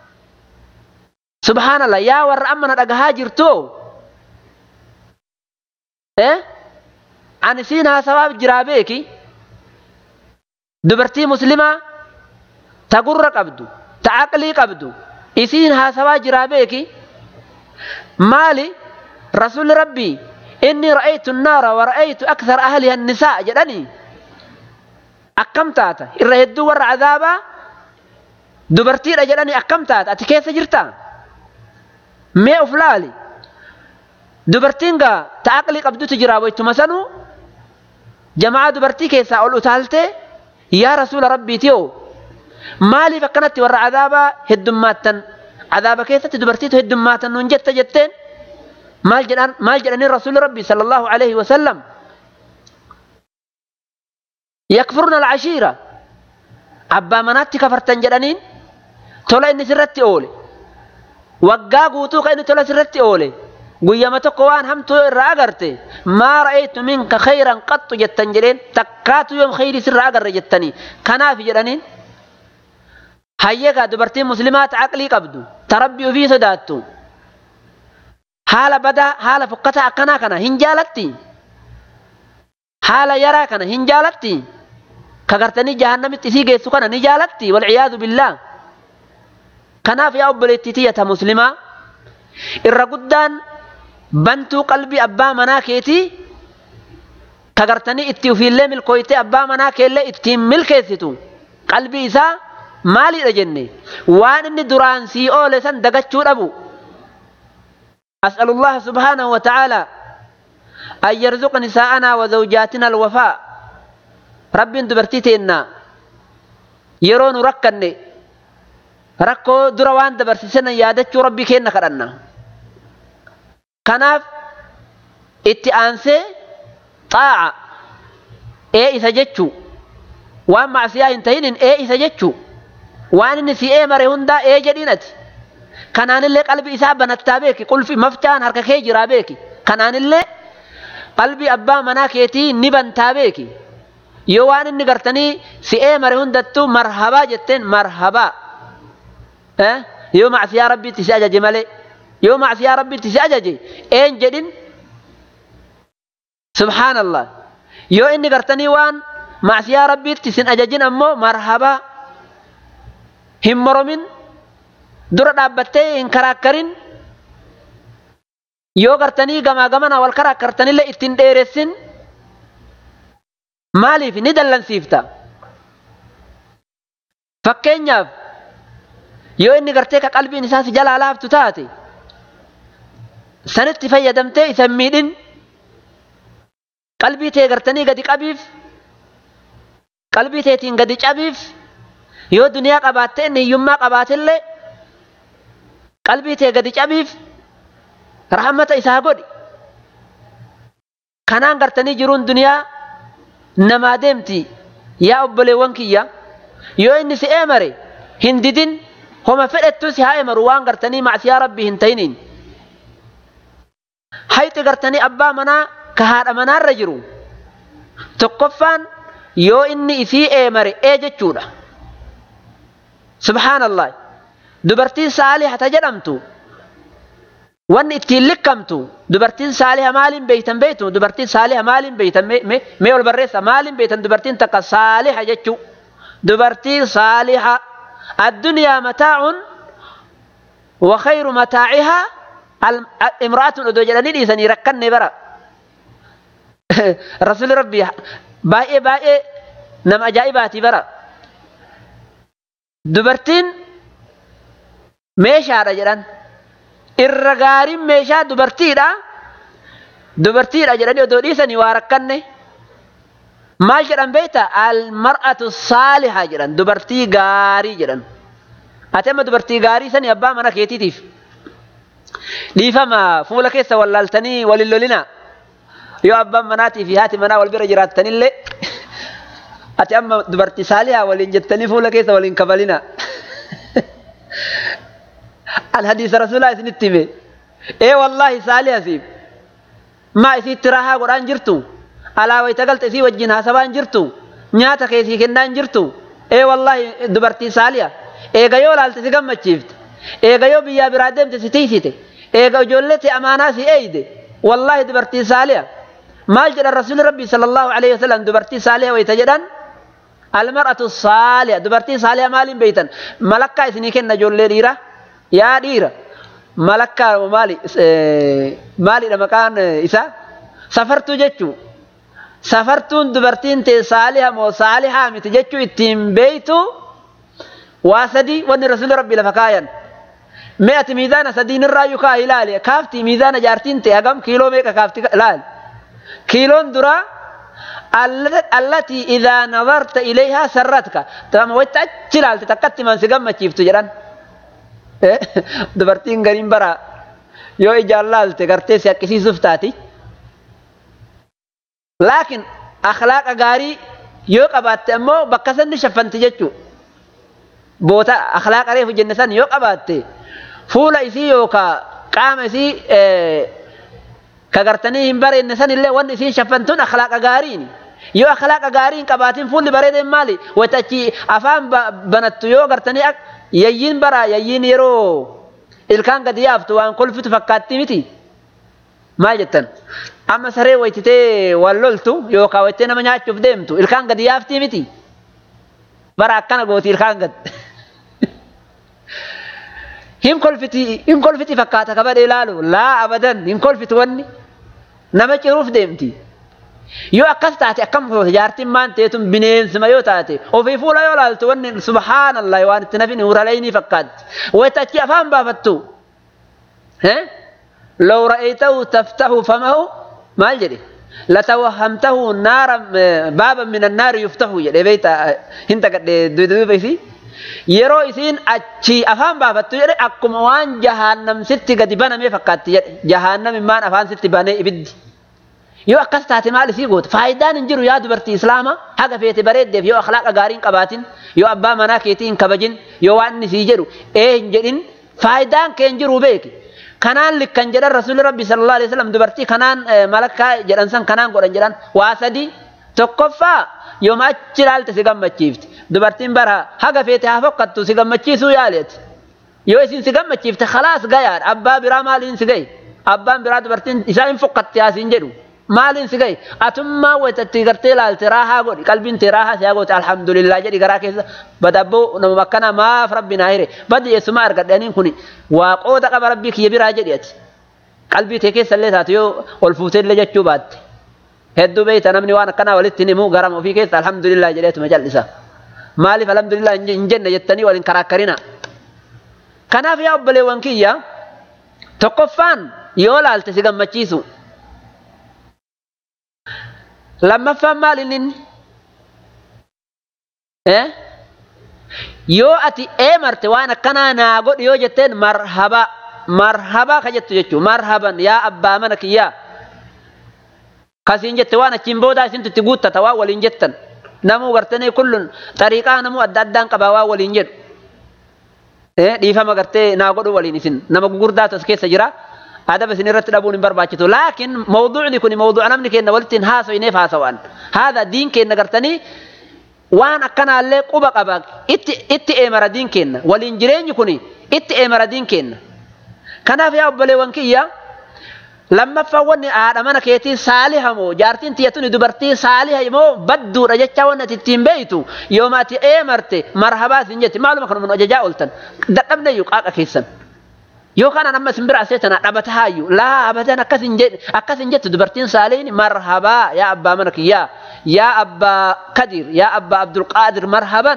سبحان الله يا ور أمنا أجهاجر تو إيه أنا سينها ثواب جرابيكي dubartii muslimaa ta gurra qabdu ta aqlii qabdu isiin haasawaa jiraa beeki maali rasuli rabbii inni ra'aytu naara wa ra'aytu akthara ahliha nisaa jedhanii akkam taata irra hedduu warra cadaabaa dubartiidha jedhanii akkam taata ati keessa jirta mee uf laali dubartiin gaa ta aqlii qabdutu jiraa waytuma sanuu jamaa dubartii keessaa ol utaaltee yaa rasuula rabbiitiyoo maaliif akkanatti warra cadaabaa heddummaattan cadaaba keessatti dubartiitu heddummaatan nuun jetta jetteen maal jedhan maal jedhanii rasuuli rabbii sala allahu alayhi wasallam yakfurna alcashiira abbaa manaatti kafartan jedhaniin tola inni sirratti oole waggaa guutuu ka inni tola sirratti oole guyyama tokko waan hamtuu irraa agarte maa ra'aytu minka khayran qaxxu jettan jedheen takkaatu yoom khayrii sirraa agarre jettanii kanaaf jedhaniin hayyegaa dubartiin muslimaa ta aqlii qabdu ta rabbii ofii sodaattu haala badaa haala fokkataa akkanaa kana hin jaalatti haala yaraa kana hin jaalatti ka gartanii jahannamitti isii geessu kana ni jaalatti walciyaadu billaa kanaaf yaa obboleettii tiyyata muslimaa irra guddaan bantuu qalbii abbaa manaa keetii ka gartanii itti ufiillee milkooytee abbaa manaa keellee ittiin milkeessitu qalbii isaa maaliidha jenne waan inni duraan sii oole san dagachuu dhabu أسأل الله سبحانه وتعالى أن يرزق نساءنا وزوجاتنا الوفاء رب دبرتيتنا يرون ركني ركو دروان دبرسسنا يادتشو ربي كينا كرنا كناف اتئانسي طاعة ايه إذا جتشو وان معسيا انتهين ايه إذا جتشو وان inni si eemare hundaa ee jedhinati kanaanillee qalbii isaa banattaa beeki qulfi mafcaan harka kee jiraa beeki kanaanillee qalbii abbaa manaa keetii ni bantaa beeki yoo waan inni gartanii si eemare hundattuu marhabaa jetteen marhabaa yoo macsiyaa rabbiitti si ajaje malee yoo macsiyaa rabbiitti si ajaje een jedhin subhaanallah yoo inni gartanii waan macsiyaa rabbiitti sin ajajin ammoo marhabaa hin moromin dura dhaabbattee hin karaakkarin yoo gartanii gamaa gamana wal karaakkartanillee ittiin dheeressin maaliif ni dallansiifta fakkeenyaaf yoo inni gartee ka qalbiin isaa si jalaa laaftu taate sanitti fayyadamtee isa miidhin qalbii tee gartanii gadi qabiif qalbii teetiin gadi cabiif yoo duniyaa qabaatte inni hiyyummaa qabaatillee qalbii tee gadi cabiif rahmata isaa godhi kanaan gartanii jiruun duniyaa namaa deemti yaa obboleewwan kiyya yoo inni si eemare hin didin homa fedhettu si haa eemaru waan gartanii macsiyaa rabbii hin ta'iniin hayxi gartanii abbaa manaa ka haadha manaarra jiru tokkoffaan yoo inni isii eemare ee jechuudha subhaanallah dubartiin saalihata jedhamtu wanni ittiin likkamtu dubartiin saaliha maaliin beeytan beeytu dubartiin saaliha maaliin beeytan mee ol barreessa maaliin beeytan dubartiin takka saaliha jechuu dubartiin saaliha addunyaa mataa'un wa khayru mataa'ihaa imra'atun odoo jedhanii dhiisanii rakkanne bara rasuli rabbii baay'ee baay'ee nama ajaa'ibaati bara dubartiin meeshaadha jedhan irra gaariin meeshaa dubartiidha dubartiidha jedhanii odoo dhiisanii waa rakkanne maal jedhan beekta almar'atu saaliha jedhan dubartii gaarii jedhan ati amma dubartii gaarii sani abbaa mana keetiitiif dhiifama fuula keessa wallaaltanii walin lolina yoo abbaan manaatii fi haati manaa wal bira jiraattanillee ati amma dubartii saalihaa waliin jettanii fuula keessa waliin kabalina. An hadiisa rasuulaa isinitti hime. Ee wallaahi saaliha siif. Maa isiitti raahaa godhaan jirtu. Alaa wayita galte isii wajjin haasabaan jirtu. Nyaata keessii kennaan jirtu. Ee wallaahi dubartii saaliha. Eega yoo laalte si gammachiifte. Eega yoo biyyaa biraa deemte si tiisite. Eega ijoollee si amaanaa si eeyde. Wallaahi dubartii saaliha. Maal jedhan rasuulli rabbii sallallahu alaihi wasallam dubartii saaliha wayita jedhan. المرأة الصالحة دبرتي صالحة مالين بيتا ملكا إسني كنا جولي ديرا يا ديرا ملكا مالي مالي لما كان إسا سفرت جتشو سفرتون دبرتين تي صالحة مو صالحة متجتشو اتين بيتو واسدي وني رسول ربي لفكايا مئة ميزان سدين الرايو كا هلالي كافتي ميزان جارتين تي أقام كيلو ميكا كافتي لال كيلون درا التي إذا نظرت إليها سرتك تمام ويتأجل على تكتم من سجم تشيفت جران دبرتين قريم برا يو إجالال تكرتي سيكسي سفتاتي لكن أخلاق غاري يو قبات أمو بكسن شفنت جتشو بوتا أخلاق عليه في جنسان يو قبات فولا إسي يو كا قام إسي اه kagartanii hin bareenye san illee wanni isiin shaffantun akhlaaqa gaariin yoo akhlaaqa gaariin qabaatiin fuulli bareedeen maali watachi afaan banattu yoo gartanii yayyiin bara yayyiin yeroo ilkaan gadi yaaftu waan kolfitu fakkaatti miti maal jettan amma saree waytitee wal loltu yookaan waytee nama nyaachuuf deemtu ilkaan gadi yaaftii miti bara akkana gooti ilkaan gad hin kolfiti hin kolfiti fakkaata kabadhe ilaalu laa abadan hin kolfitu wanni nama ciruuf deemti yoo akkas taate akkam goota jaartiin maan teetun bineensuma yoo taate ofii fuula yoo laaltu wanni subhaanallah waan itti nafin huraleynii fakkaatti wayita achi afaan baafattu لو رأيته تفتح فمه ما الجري لتوهمته نارا بابا من النار يفتح جري بيت هنت قد دودو بيسي yeroo isiin achi afaan baafattu jedhe akkuma waan jahannam sitti gadi baname fakkaatti jedhe jahannam immaan afaan sitti banee ibiddi yoo akkas taate maal isii goote faayidaan hin jiru yaa dubartii islaamaa haga feete bareeddeef yoo akhlaaqa gaarii hin qabaatin yoo abbaa manaa keetii hin kabajin yoo waan inni sii jedhu ee hin jedhin faayidaan kee hin jiru beeki kanaan likkan jedhan rasuulli rabbi sallallahu alaihi wasallam dubartii kanaan malakkaa jedhan san kanaan godhan jedhan waa sadii tokkoffaa yooma achi ilaalte si gammachiifti dubartiin bara haga feete haa fokkattu si gammachiisuu yaaleeti yoo isin si gammachiifte khalaas gayaadha abbaa biraa maaliin si gahe abbaan biraa dubartiin isaa hin fokkatti haasiin jedhu maaliin si gahe atummaa wayitatti gartee ilaalte raahaa godhi qalbiin tee raahaa si goote alhamdulillah jedhi garaa keessa badabboo nama akkana maaf rabbi naa hire baddi eessumaa argadhaniin kuni waa qooda qaba rabbii kiyya biraa jedhi ati qalbii tee keessa illee taatu yoo ol fuutee illee jechuu baatte hedduu beeyta namni waan akkanaa walitti himu garama ofii keessa alhamdulillah jedheetuma jal'isa maaliif alhamdulillah hin jenne jettanii waliin karaakkarina kanaaf yaa obboleewwan kiyya tokkoffaan yoo laalte si gammachiisu lammaffaan maal inni yoo ati eemarte waan akkanaa naa godhi yoo jetteen marhaba marhaba ka jettu jechuu marhaban yaa abbaa mana kiyyaa kasiin jette waan achiin boodaa isintu itti guuttata waan waliin jettan namuu gartanii kullun xariiqaa namuu adda addaan qabaa waan waliin jedhu dhiifama gartee naa godhu waliin isin nama gugurdaatu as keessa jira adaba isin irratti dhabuun hin barbaachisu laakiin mawduucni kun mawduuca namni keenna walitti hin haasoineef haasawaan haadha diin keenna gartanii waan akkanaallee quba qaba itti itti eemara diin keenna waliin jireenyi kun itti eemara diin keenna kanaaf yaa obboleewwan kiyya lammaffaan wanni haadha mana keetii saaliha moo jaartiin tiyyatuni dubartii saaliha moo badduudha jecha wanni ati ittiin beeytu yooma ati eemarte marhabaa isin jetti maaluma kan mun ajajaa ooltan dadhabne iyyuu qaaqa keessan yoo kanaan amma isin bira aseetana dhabata haayyu laa abadan akkas hin jettu dubartiin saalihin marhabaa yaa abbaa mana kiyyaa yaa abbaa kadir yaa abbaa abdulqaadir marhaban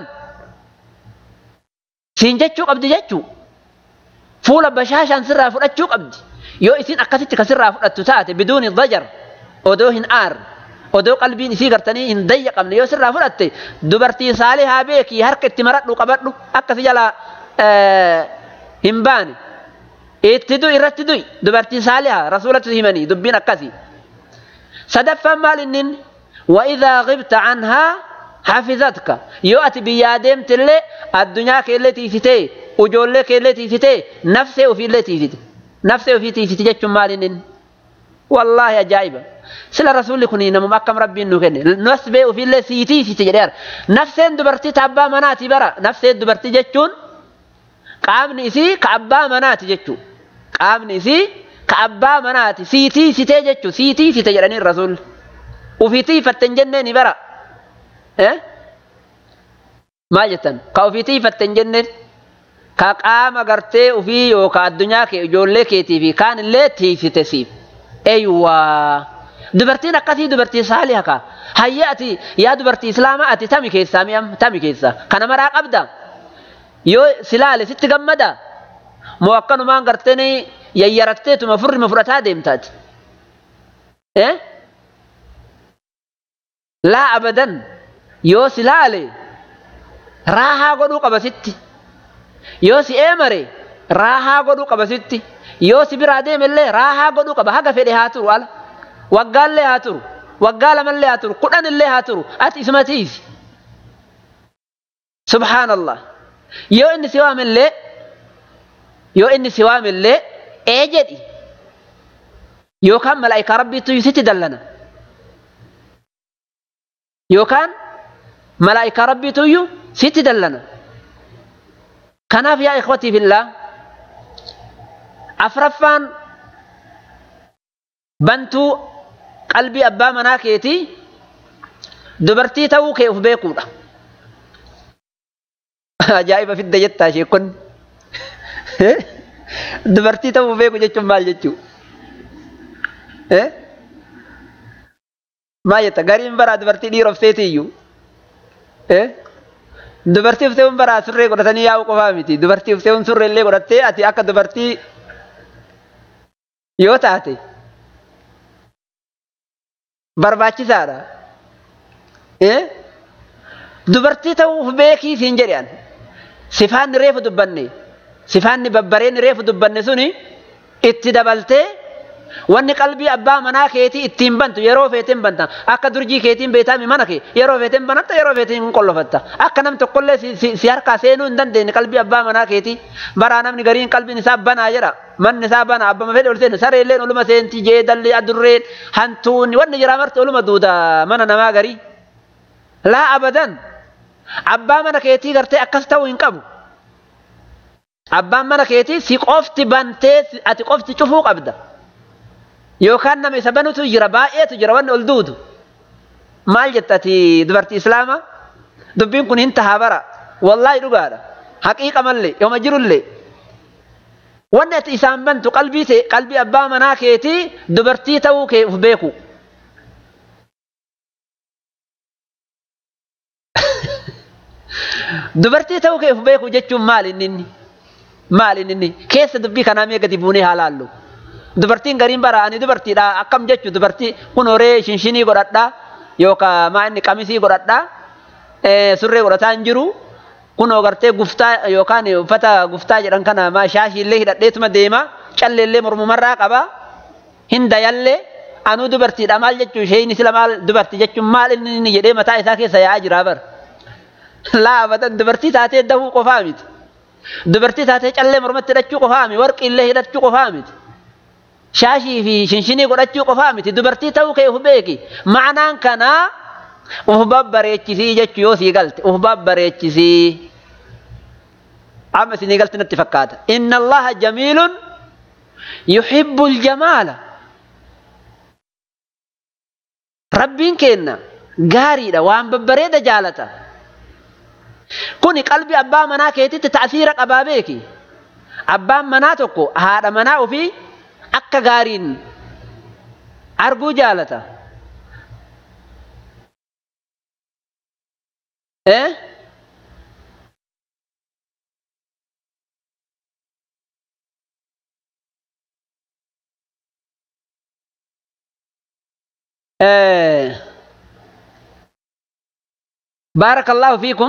siin jechuu qabdi jechuu fuula bashaashaan sirraa fudhachuu qabdi yoo isin akkasitti kasirraa fudhattu taate biduuni dajar odoo hin aar odoo qalbiin isii gartanii hin dayyaqamne yoo sirraa fudhatte dubartii saalihaa beekii harka itti maradhu qabadhu akkasi jala hin baane itti du'i irratti du'i dubartii saalihaa rasuulatti himanii dubbiin akkasi sadaffaan maal innin وإذا غبت عنها حفظتك يو أتي بيادم تلي الدنيا كيلي تيفتي وجولي كيلي تيفتي نفسي وفي اللي تيفتي نفسي وفي تيفتي جتشم مالين والله أجايبة سلا رسول كوني نمو مكم ربي إنه كني نسبي وفي اللي سيتي في تجرير نفسي دبرتي تابا مناتي برا نفسي دبرتي جتشون qaamni isii ka abbaa manaati jechuu qaamni isii ka abbaa manaati siitii sitee jechuu siitii site jedhanii rasuulli ufiitii fatten jenneen bara maal jettan ka ufiitii fatten jenneen ka qaama gartee ufii yookaan addunyaa kee ijoollee keetii fi kaan illee tiisite siif eeywaa dubartiin akkasii dubartii saaliha ka hayya ati yaa dubartii islaamaa ati tami keessaa mi'am tami keessaa kana maraa qabda yoo silaale sitti gammada moo akkanumaan gartanii yayyaratteetuma furrima fudhataa deemtaati eh laa abadan yoo si laale raahaa godhuu qaba sitti yoo si eemare raahaa godhuu qaba sitti yoo si biraa deemellee raahaa godhuu qaba haga fedhe haa turu ala waggaallee haa turu waggaa lamallee haa turu kudhan illee haa turu ati isuma tiisi subhaanallah yoo inni si waamillee yoo inni si waamillee ee jedhi yookaan malaa'ikaa rabbiitu sitti dallana yookaan malaa'ikaa rabbiituyyuu sitti dallana kanaaf yaa ikhwatii fillaa afraffaan bantuu qalbii abbaa manaa keetii dubartii ta'uu kee uf beekuudha ajaa'iba fidda jettaa sheekonni dubartii ta'uu beeku jechuun maal jechuu maal jetta gariin baraa dubartii dhiirofseeti iyyuu dubartii ufseewwan baraa surree godhatanii yaa'u qofaa miti dubartii ufseewwan surree illee godhattee ati akka dubartii yoo taate barbaachisaadha. Dubartii ta'uuf beekii siin jedhan sifaanni reefu dubbanne sifaanni babbareenni reefu dubbanne suni itti dabaltee wanni qalbii abbaa manaa keetii ittiin bantu yeroo feeteen banta akka durjii keetiin beetaami mana kee yeroo feeteen banatta yeroo feeteen qollofatta akka nam tokkollee si harkaa seenuu hin dandeenye qalbii abbaa manaa keetii baraa namni gariin qalbiin isaa banaa jedha manni isaa banaa abbama fedhe ol seenu sareelleen oluma seenti jeedalli adurreen hantuunni wanni jira marti oluma duuda mana namaa garii laa abadan abbaa mana keetii gartee akkas ta'uu hin qabu. Abbaan mana keetii si qofti bantee ati qofti cufuu qabda. Yookaan nama isa banutu jira baay'eetu jira wanni ol duudu. Maal jettati dubartii islaamaa? Dubbiin kun hin tahaa bara. Wallaahi dhugaadha. Haqiiqa mallee yooma jirullee. Wanni ati isaan bantu qalbii qalbii abbaa manaa keetii dubartii ta'uu kee uf beeku. Dubartii ta'uu kee uf beeku jechuun maali inni? Maali inni? Keessa dubbii kanaa mee gadi buunee haa laallu. Dubartiin gariin bara ani dubartiidha akkam jechu dubartii kun horee shinshinii godhadhaa yookaan maa inni qamisii godhadhaa surree godhataa hin jiru kunoo gartee guftaa yookaan uffata guftaa jedhan kana maa shaashiillee hidhadheetuma deema calleellee mormumarraa qaba hin dayallee anuu dubartiidha maal jechuun isheen sila maal dubartii jechuun maal inni jedhee mataa isaa keessa yaa'aa jira bara. laafatan dubartii taatee dahuu qofaa miti. Dubartii taatee callee mormatti hidhachuu qofaa miti. Warqii illee hidhachuu qofaa miti. Shaashii fi shinshinii godhachuu qofaa miti. Dubartii ta'uu kee uf beeki. Ma'anaan kanaa uf babbareechisii jechuu yoo sii galte uf babbareechisii. Amma isinii galte natti fakkaata. Inna Allaha jamiilun yuhibbu ljamaala. Rabbiin keenna gaariidha waan babbareeda jaalata. Kuni qalbii abbaa manaa keetitti ta'asiira qabaa beeki. Abbaan manaa tokko haadha manaa ofii akka gaariin arguu jaalata. Eh? Eh. بارك الله فيكم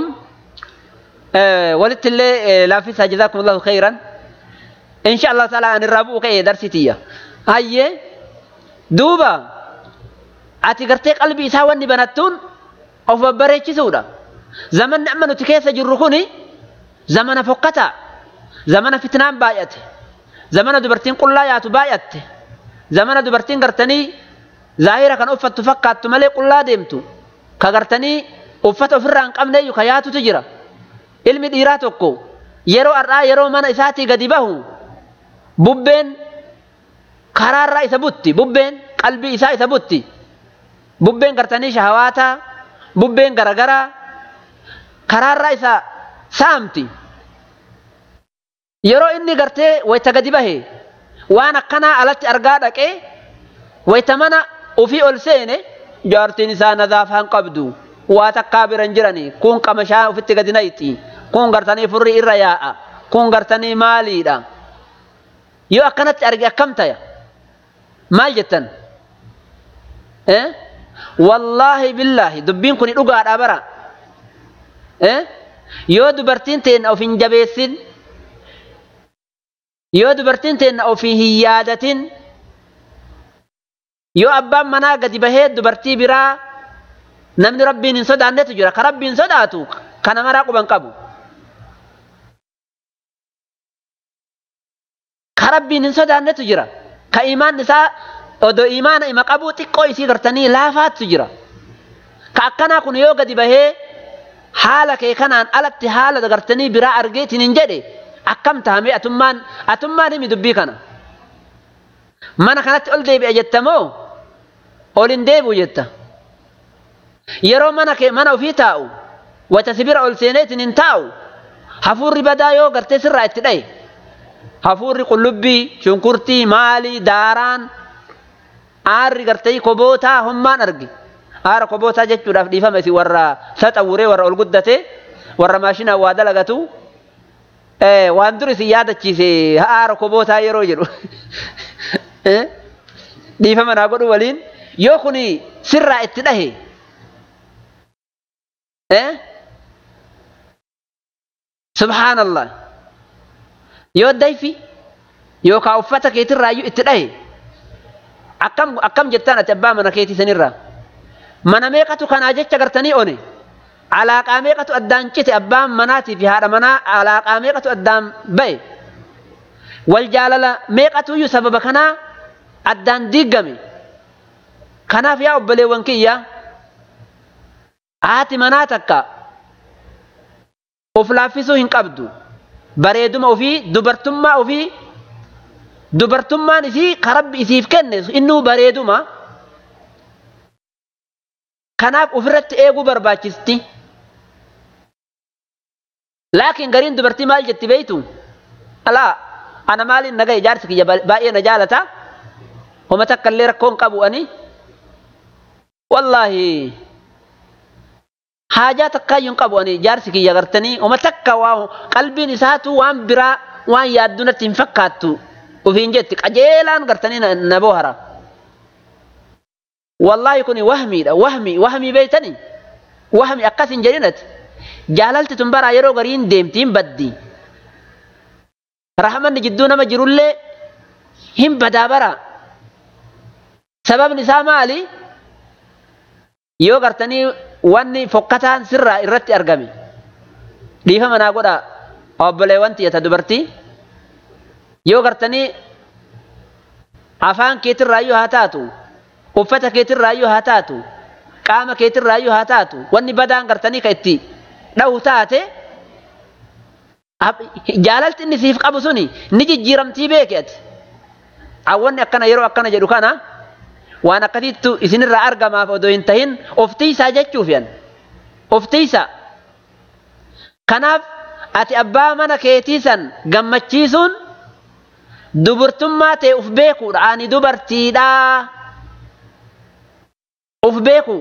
ولت الله لافسها جزاكم الله خيرا إن شاء الله تعالى أن الرابو كي درستي هاي دوبا أتي قرتي قلبي ساواني بناتون أو فبريتش سودا زمن نعمل تكيس جرخوني زمن فقطع زمن فتنان بايت زمن دبرتين قل لا ياتو بايت زمن دبرتين قرتني ظاهرة كان أفت فقات ملي قل لا ديمتو كقرتني uffata ofirraa hin qabne iyyuu ka yaatutu jira. Ilmi dhiiraa tokko yeroo har'aa yeroo mana isaatii gadi bahu bubbeen karaarraa isa butti bubbeen qalbii isaa isa butti bubbeen gartanii shahawaataa bubbeen garagaraa karaarraa isa saamti. Yeroo inni gartee wayita gadi bahe waan akkanaa alatti argaa dhaqee wayita mana ofii ol seene jaartiin isaa nadaafaan qabdu. waa takkaa biran jirani kun qamashaa ofitti gadi nayti kun gartanii furri irra yaa'a kun gartanii maaliidha yoo akkanatti arge akkam taya maal jettan wallaahi billaahi dubbiin kun dhugaadha bara yoo dubartiin teenna of hin jabeessin yoo dubartiin teenna of hin yaadatin yoo abbaan manaa gadi bahee dubartii biraa namni rabbiin hin sodaannetu jira ka rabbiin sodaatu kana maraa quban qabu ka rabbiin hin sodaannetu jira ka imaan isaa odoo imaana ima qabuu xiqqoo isii gartanii laafaatu jira ka akkanaa kun yoo gadi bahee haala kee kanaan alatti haala gartanii biraa argeetiin hin jedhe akkam tahame atummaan atummaan himi dubbii kana mana kanatti ol deebi'a jettamoo ol hin deebi'u jetta. yeroo mana kee mana ofii taa'u wata sibira ol seeneetiin hin taa'u hafuurri badaa yoo gartee sirraa itti dhaye hafuurri qullubbii shunkurtii maalii daaraan aarri gartee kobootaa hommaan arge aara kobootaa jechuudhaaf dhiifame si warra saxawuree warra ol guddate warra maashinaa waa dalagatu waan dur isin yaadachiise aara kobootaa yeroo jedhu dhiifama naa godhu waliin yoo kuni sirraa itti dhahe subhaanallah yoo dayfi yookaan uffata keetirraayyuu itti dhahe akkam akkam jettaan ati abbaa mana keetii sanirraa mana meeqatu kanaa jecha gartanii one alaaqaa meeqatu addaan cite abbaan manaatii fi haadha manaa alaaqaa meeqatu addaan ba'e wal jaalala meeqatuyyuu sababa kanaa addaan diiggame kanaaf yaa obboleewwan kiyya haati manaa takka of laaffisuu hin qabdu bareeduma ofii dubartummaa ofii dubartummaan isii karabbi isiif kenne innuu bareeduma kanaaf ofirratti eeguu barbaachisti laakiin gariin dubartii maal jetti beeytu alaa ana maaliin nagaye jaarsi kiyya baay'ee na jaalata homa takka illee rakkoon qabu ani wallaahi haajaa takkaayyuu hin qabu ani jaarsi kiyya gartanii homa takka waa qalbiin isaatu waan biraa waan yaaddu natti hin fakkaattu ufiin jetti qajeelaan gartanii na boohara wallaahi kuni wahmiidha wahmi wahmii beeytani wahmi akkas hin jedhinati jaalalti tun baraa yeroo gariin deemtiin baddi rahmanni jidduu nama jirullee hin badaa bara sababni isaa maali yoo gartanii wanni fokkataan sirraa irratti argame dhiifama naa godha obboleewwan tiyata dubartii yoo gartanii afaan keetirraayyuu haa taatu uffata keetirraayyuu haa taatu qaama keetirraayyuu haa taatu wanni badaan gartanii ka itti dhahu taate jaalalti inni siif qabu suni ni jijjiiramtii beeke ati awwanni akkana yeroo akkana jedhu kana waan akkasiittu isinirraa argamaaf odoo hin tahin of tiisaa jechuuf yan of tiisaa kanaaf ati abbaa mana keetii san gammachiisuun dubartummaa ta'e uf beekuudha ani dubartiidhaa uf beeku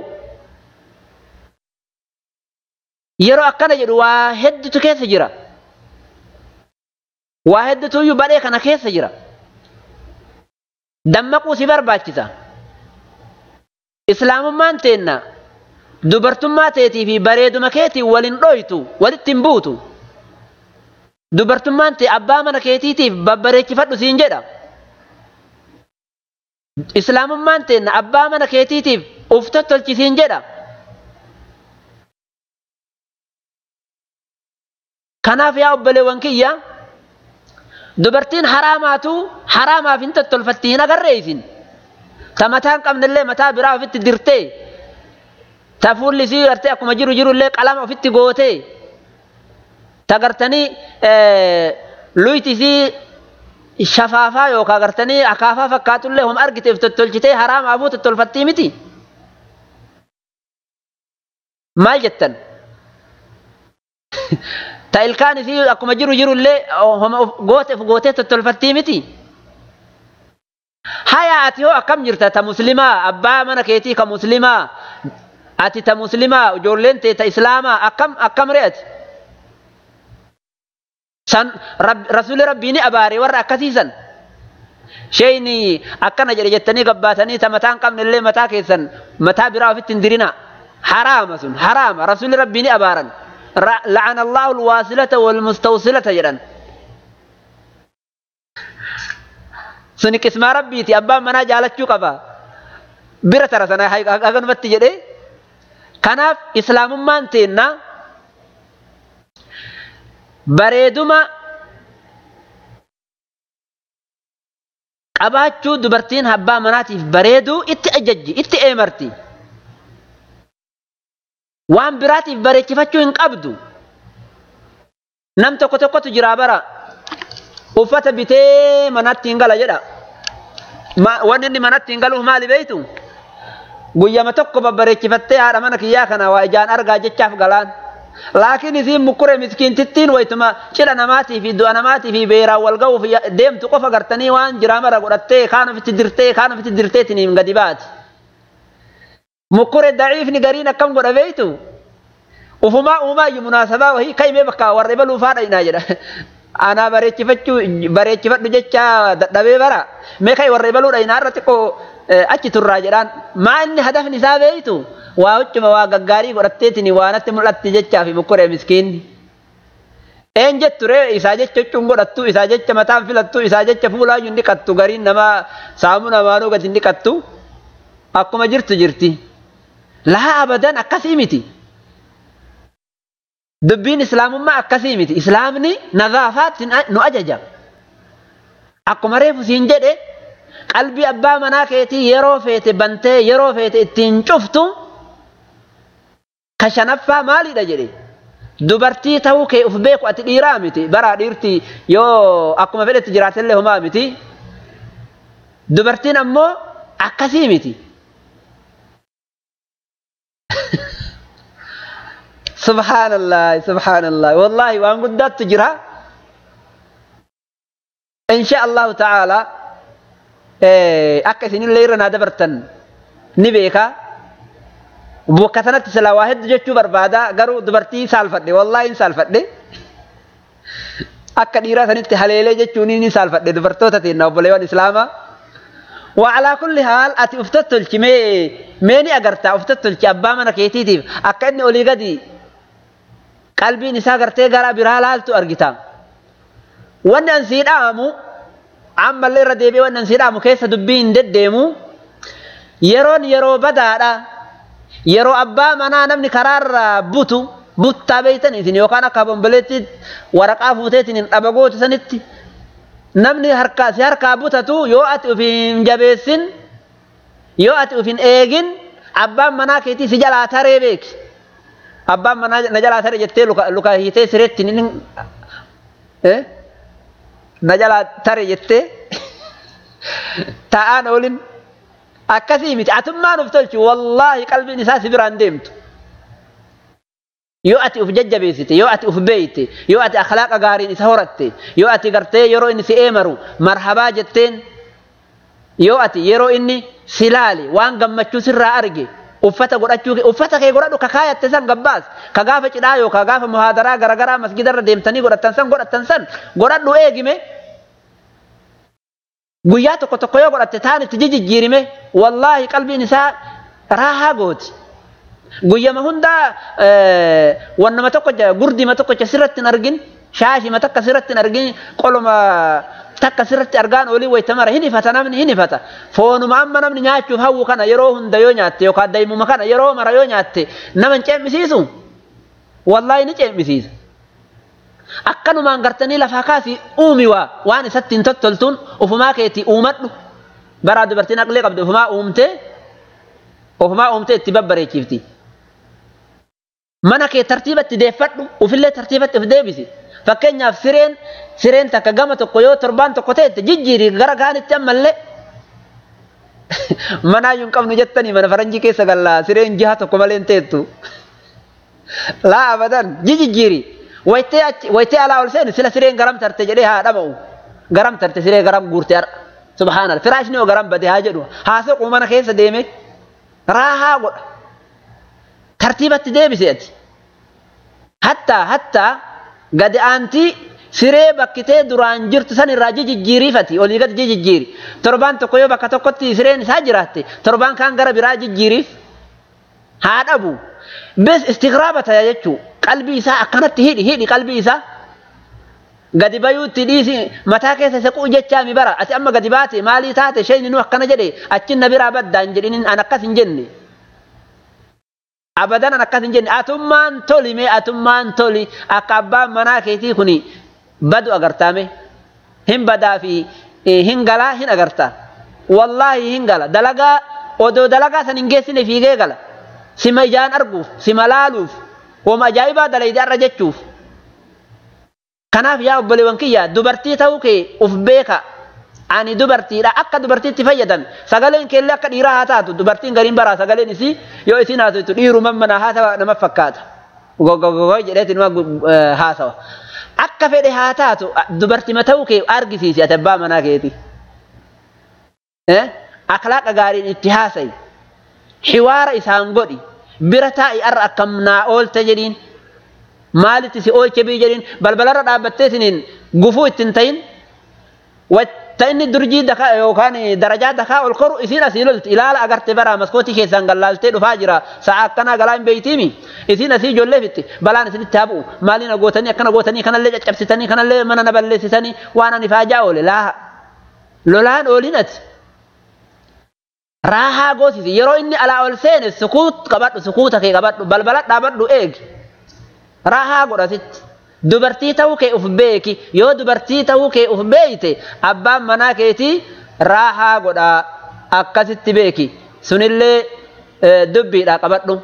yeroo akkana jedhu waa heddutu keessa jira waa heddutuyyuu badhee kana keessa jira dammaquu si barbaachisa islaamummaan teenna dubartummaa teetii fi bareeduma keetiin walin dhoytu walitti hin buutu dubartummaan tee abbaa mana keetiitiif babbareechifadhu siin jedha islaamummaan teenna abbaa mana keetiitiif uf tottolchi siin jedha kanaaf yaa obboleewwan kiyya dubartiin haraamaatu haraamaaf hin tottolfatti hin agarree isin ta mataa hin qabnellee mataa biraa ofitti dirtee ta fuulli isii gartee akkuma jiru jirullee qalama ofitti gootee ta gartanii luyti isii shafaafaa yookaan gartanii akaafaa fakkaatullee hom argiteef tottolchitee haraamaafuu tottolfattii miti maal jettan ta ilkaan isii akkuma jiru jirullee gooteef gootee tottolfattii miti. Haya ati hoo akkam jirta ta muslimaa abbaa mana keetii ka muslimaa ati ta muslimaa ijoolleen tee ta islaamaa akkam akkam re'ati. San rasuulli rabbii ni abaare warra akkasiisan. Sheeyni akkana jedhe jettanii gabbaatanii ta mataa hin qabne illee mataa keessan mataa biraa ofitti hin dirina. Haraama sun haraama rasuulli rabbii ni abaaran. لعن الله الواصلة والمستوصلة جدا سني قسم ربيتي أبا منا جالتشو قبا بيرة ترى سنة هاي أغن متي جدي كناف إسلام ما انتينا بريدما qabaachuu dubartiin abbaa manaatiif bareeduu itti ajajji itti eemarti waan biraatiif bareechifachuu hin qabdu nam tokko tokkotu jiraa bara uffata bitee manatti hin gala jedha wanni inni manatti hin galuuf maali beeytu guyyama tokko babbareechifattee haadha mana kiyyaa kana waa ijaan argaa jechaaf galaan laakiin isiin mukkure miskiintittiin waytuma cidha namaatii fi du'a namaatii fi beeraan wal ga'uuf deemtu qofa gartanii waan jiraa mara godhattee kaan ofitti dirtee kaan ofitti dirteetiniin gadi baati. mukkure daciifni gariin akkam godha beeytu ufumaa uumaa iyyuu munaasabaa wahii kaymee bakka warra ibaluu faadha inaa jedha anaa bareechifachuu bareechifadhu jecha dadhabee bara mee kai warra ibaluudha inaarra xiqqoo achi turraa jedhaan maa inni hadafni isaa beeytu waa huccuma waa gaggaarii godhatteetiin waa natti mul'atti jechaa fi mukkuree miskiinni. Een jettu ree isaa jecha huccuun godhattu isaa jecha mataan filattu isaa jecha fuulaayyuu hin dhiqattu gariin namaa saamuu namaanuu gadi hin dhiqattu akkuma jirtu jirti. Laa abadan akkasii miti. Dubbiin islaamummaa akkasii miti. Islaamni nadaafaatti nu ajaja. Akkuma reefu siin jedhe qalbii abbaa manaa keetii yeroo feete bantee yeroo feete ittiin cuftu ka shanaffaa maalidha jedhe. Dubartii ta'uu kee uf beeku ati dhiiraa miti. Baraa dhiirti yoo akkuma fedhetti jiraatellee homaa miti. Dubartiin ammoo akkasii miti. Subhaanallah, subhaanallah. Wallaahi waan guddaatu jira. Insha Allahu ta'ala akka isinillee irra naa dabartan ni beeka. Bakka sanatti silaa waa hedduu jechuu barbaada garuu dubartii saalfadhe wallaahi hin saalfadhe. Akka dhiiraa sanitti haleelee jechuun ni saalfadhe dubartoota teenna obboleewwan islaamaa. وعلى كل حال أتي أفتتلك مي ميني أجرتا أفتتلك أبا من كيتيتيف أكأني أولي قدي قلبي نساء قرتي قرا برا لالتو أرجتا وأن أنسيد آمو عم اللي رديبي وأن أنسيد آمو كيس دبين دديمو يرون يرو بدادا يرو أبا منا نمني قرار بوتو بوتا بيتن إذن يوكانا كابون بلتي ورقا فوتيتن أبغوت سنتي namni harkaa si harkaa butatu yoo ati uf hin jabeessin yoo ati uf hin eegin abbaan manaa keetii si jalaa taree beeki abbaan manaa na jalaa tare jettee luka luka hiitee sireetti nin na jalaa tare jettee ta'aan oolin akkasii miti atummaan uf tolchi wallaahi qalbiin isaa si biraan deemtu. yoo ati uf jajjabeessite yoo ati uf beeyte yoo ati akhlaaqa gaariin isa horatte yoo ati gartee yeroo inni si eemaru marhabaa jetteen yoo ati yeroo inni si laale waan gammachuu sirraa arge uffata godhachuu uffata kee godhadhu ka kaayatte san gabbaas ka gaafa cidhaa yoo ka gaafa muhaadaraa garagaraa masgidarra deemtanii godhattan san godhattan san godhadhu eegime guyyaa tokko tokko yoo godhatte taan itti jijjiirime wallaahi qalbiin isaa raahaa gooti. guyyama hundaa wannama tokko gurdima tokko sirratti hin argin shaashima takka sirratti hin argin qoluma takka sirratti argaan olii wayita mara hin ifata namni hin ifata foonuma amma namni nyaachuuf hawwu kana yeroo hunda yoo nyaatte yookaan daa'imuma kana yeroo mara yoo nyaatte nama hin ceemmisiisu wallaahi ni ceemmisiisa. Akkanumaan gartanii lafaa kaasii uumi waa waan isatti hin tottoltuun ufumaa keetii uumadhu baraa dubartiin aqlee qabdu ufumaa uumtee ufumaa uumtee itti babbareechifti. mana kee tartiibatti deeffadhu ufillee tartiibatti of deebisi fakkeenyaaf sireen sireen takka gama tokko yoo torbaan tokko ta'e jijjiiri gara gaanitti ammallee manaayyuu hin qabnu jettanii mana faranjii keessa gallaa sireen jiha tokko malee hin teettu laa abadan jijjiiri wayitee achi wayitee alaa ol seenu sila sireen garam tarte jedhee haa dhama'u garam tarte siree garam guurte har'a subhaanal firaashni yoo garam bade haa jedhu haa soquu mana keessa deeme raahaa godha tartiibatti deebise ati hatta hatta gadi aantii siree bakkitee duraan jirtu san irraa jijjiiriifati olii gadi jijjiiri torbaan tokko yoo bakka tokkotti sireen isaa jiraatte torbaan kaan gara biraa jijjiiriif haa dhabu bes istigraaba taya jechuu qalbii isaa akkanatti hidhi hidhi qalbii isaa gadi bayuutti dhiisi mataa keessa isa quu jechaa mi bara ati amma gadi baate maalii taate shayni nu akkana jedhe achin na biraa baddaan jedhinin an akkas hin jenne abadan akkas hin jenne atummaan toli mee atummaan toli akka abbaan manaa keetii kun badu agartaame hin badaa fi hin galaa hin agarta wallaahi hin gala dalagaa odoo dalagaa san hin geessine fiigee gala sima ijaan arguuf sima laaluuf wama ajaa'ibaa dalayde arra jechuuf kanaaf yaa obboleewwan kiyya dubartii ta'uu kee uf beeka ani dubartiidha akka dubartiitti fayyadame sagaleen keellee akka dhiiraa haa taatu dubartiin gariin baraa sagaleen isii yoo isin haasoftu dhiiruma mana haa ta'a nama fakkaata gogogogo jedheeti nama haasawa akka fedhe haa taatu dubartima ta'uu kee argisiisi ati abbaa manaa keeti akhlaaqa gaariin itti haasayi hiwaara isaan godhi bira taa'i arra akkam naa oolte jedhiin maalitti si oolche bii jedhiin balbalarra dhaabbattee isiniin gufuu ittiin ta'in wata inni durjii dakaa yookaan darajaa dakaa ol koru isiin asii lolti ilaala agarte bara maskootii keessaan gallaaltee dhufaa jira sa'a akkanaa galaa hin beeytiimi isiin asii ijoollee fitti balaan isinitti haa bu'u maaliin gootanii akkana gootanii kanallee caccabsitanii kanallee mana na balleessitanii waan ani faajaa oole laa lolaan ooliin ati raahaa goosisi yeroo inni alaa ol seene sukuut qabadhu sukuuta kee qabadhu balbala dhaabadhu eegi raahaa godhasitti dubartii ta'uu kee uf beeki yoo dubartii ta'uu kee uf beeyte abbaan manaa keetii raahaa godhaa akkasitti beeki sunillee dubbiidha qabadhu.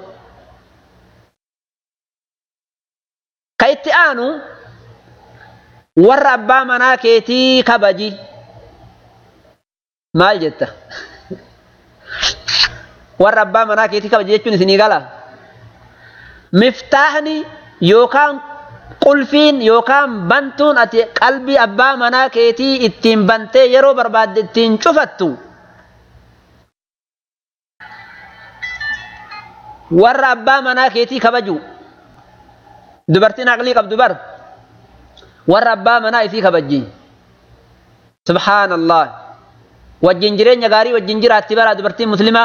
Ka itti aanu warra abbaa manaa keetii kabaji maal jetta warra abbaa manaa keetii kabaji jechuun isinii gala miftaahni yookaan qulfiin yookaan bantuun ati qalbii abbaa manaa keetii ittiin bantee yeroo barbaadde ittiin cufattu warra abbaa manaa keetii kabaju dubartiin aqlii qabdu bar warra abbaa manaa isii kabajji subhaanallah wajjin jireenya gaarii wajjin jiraatti bara dubartiin muslimaa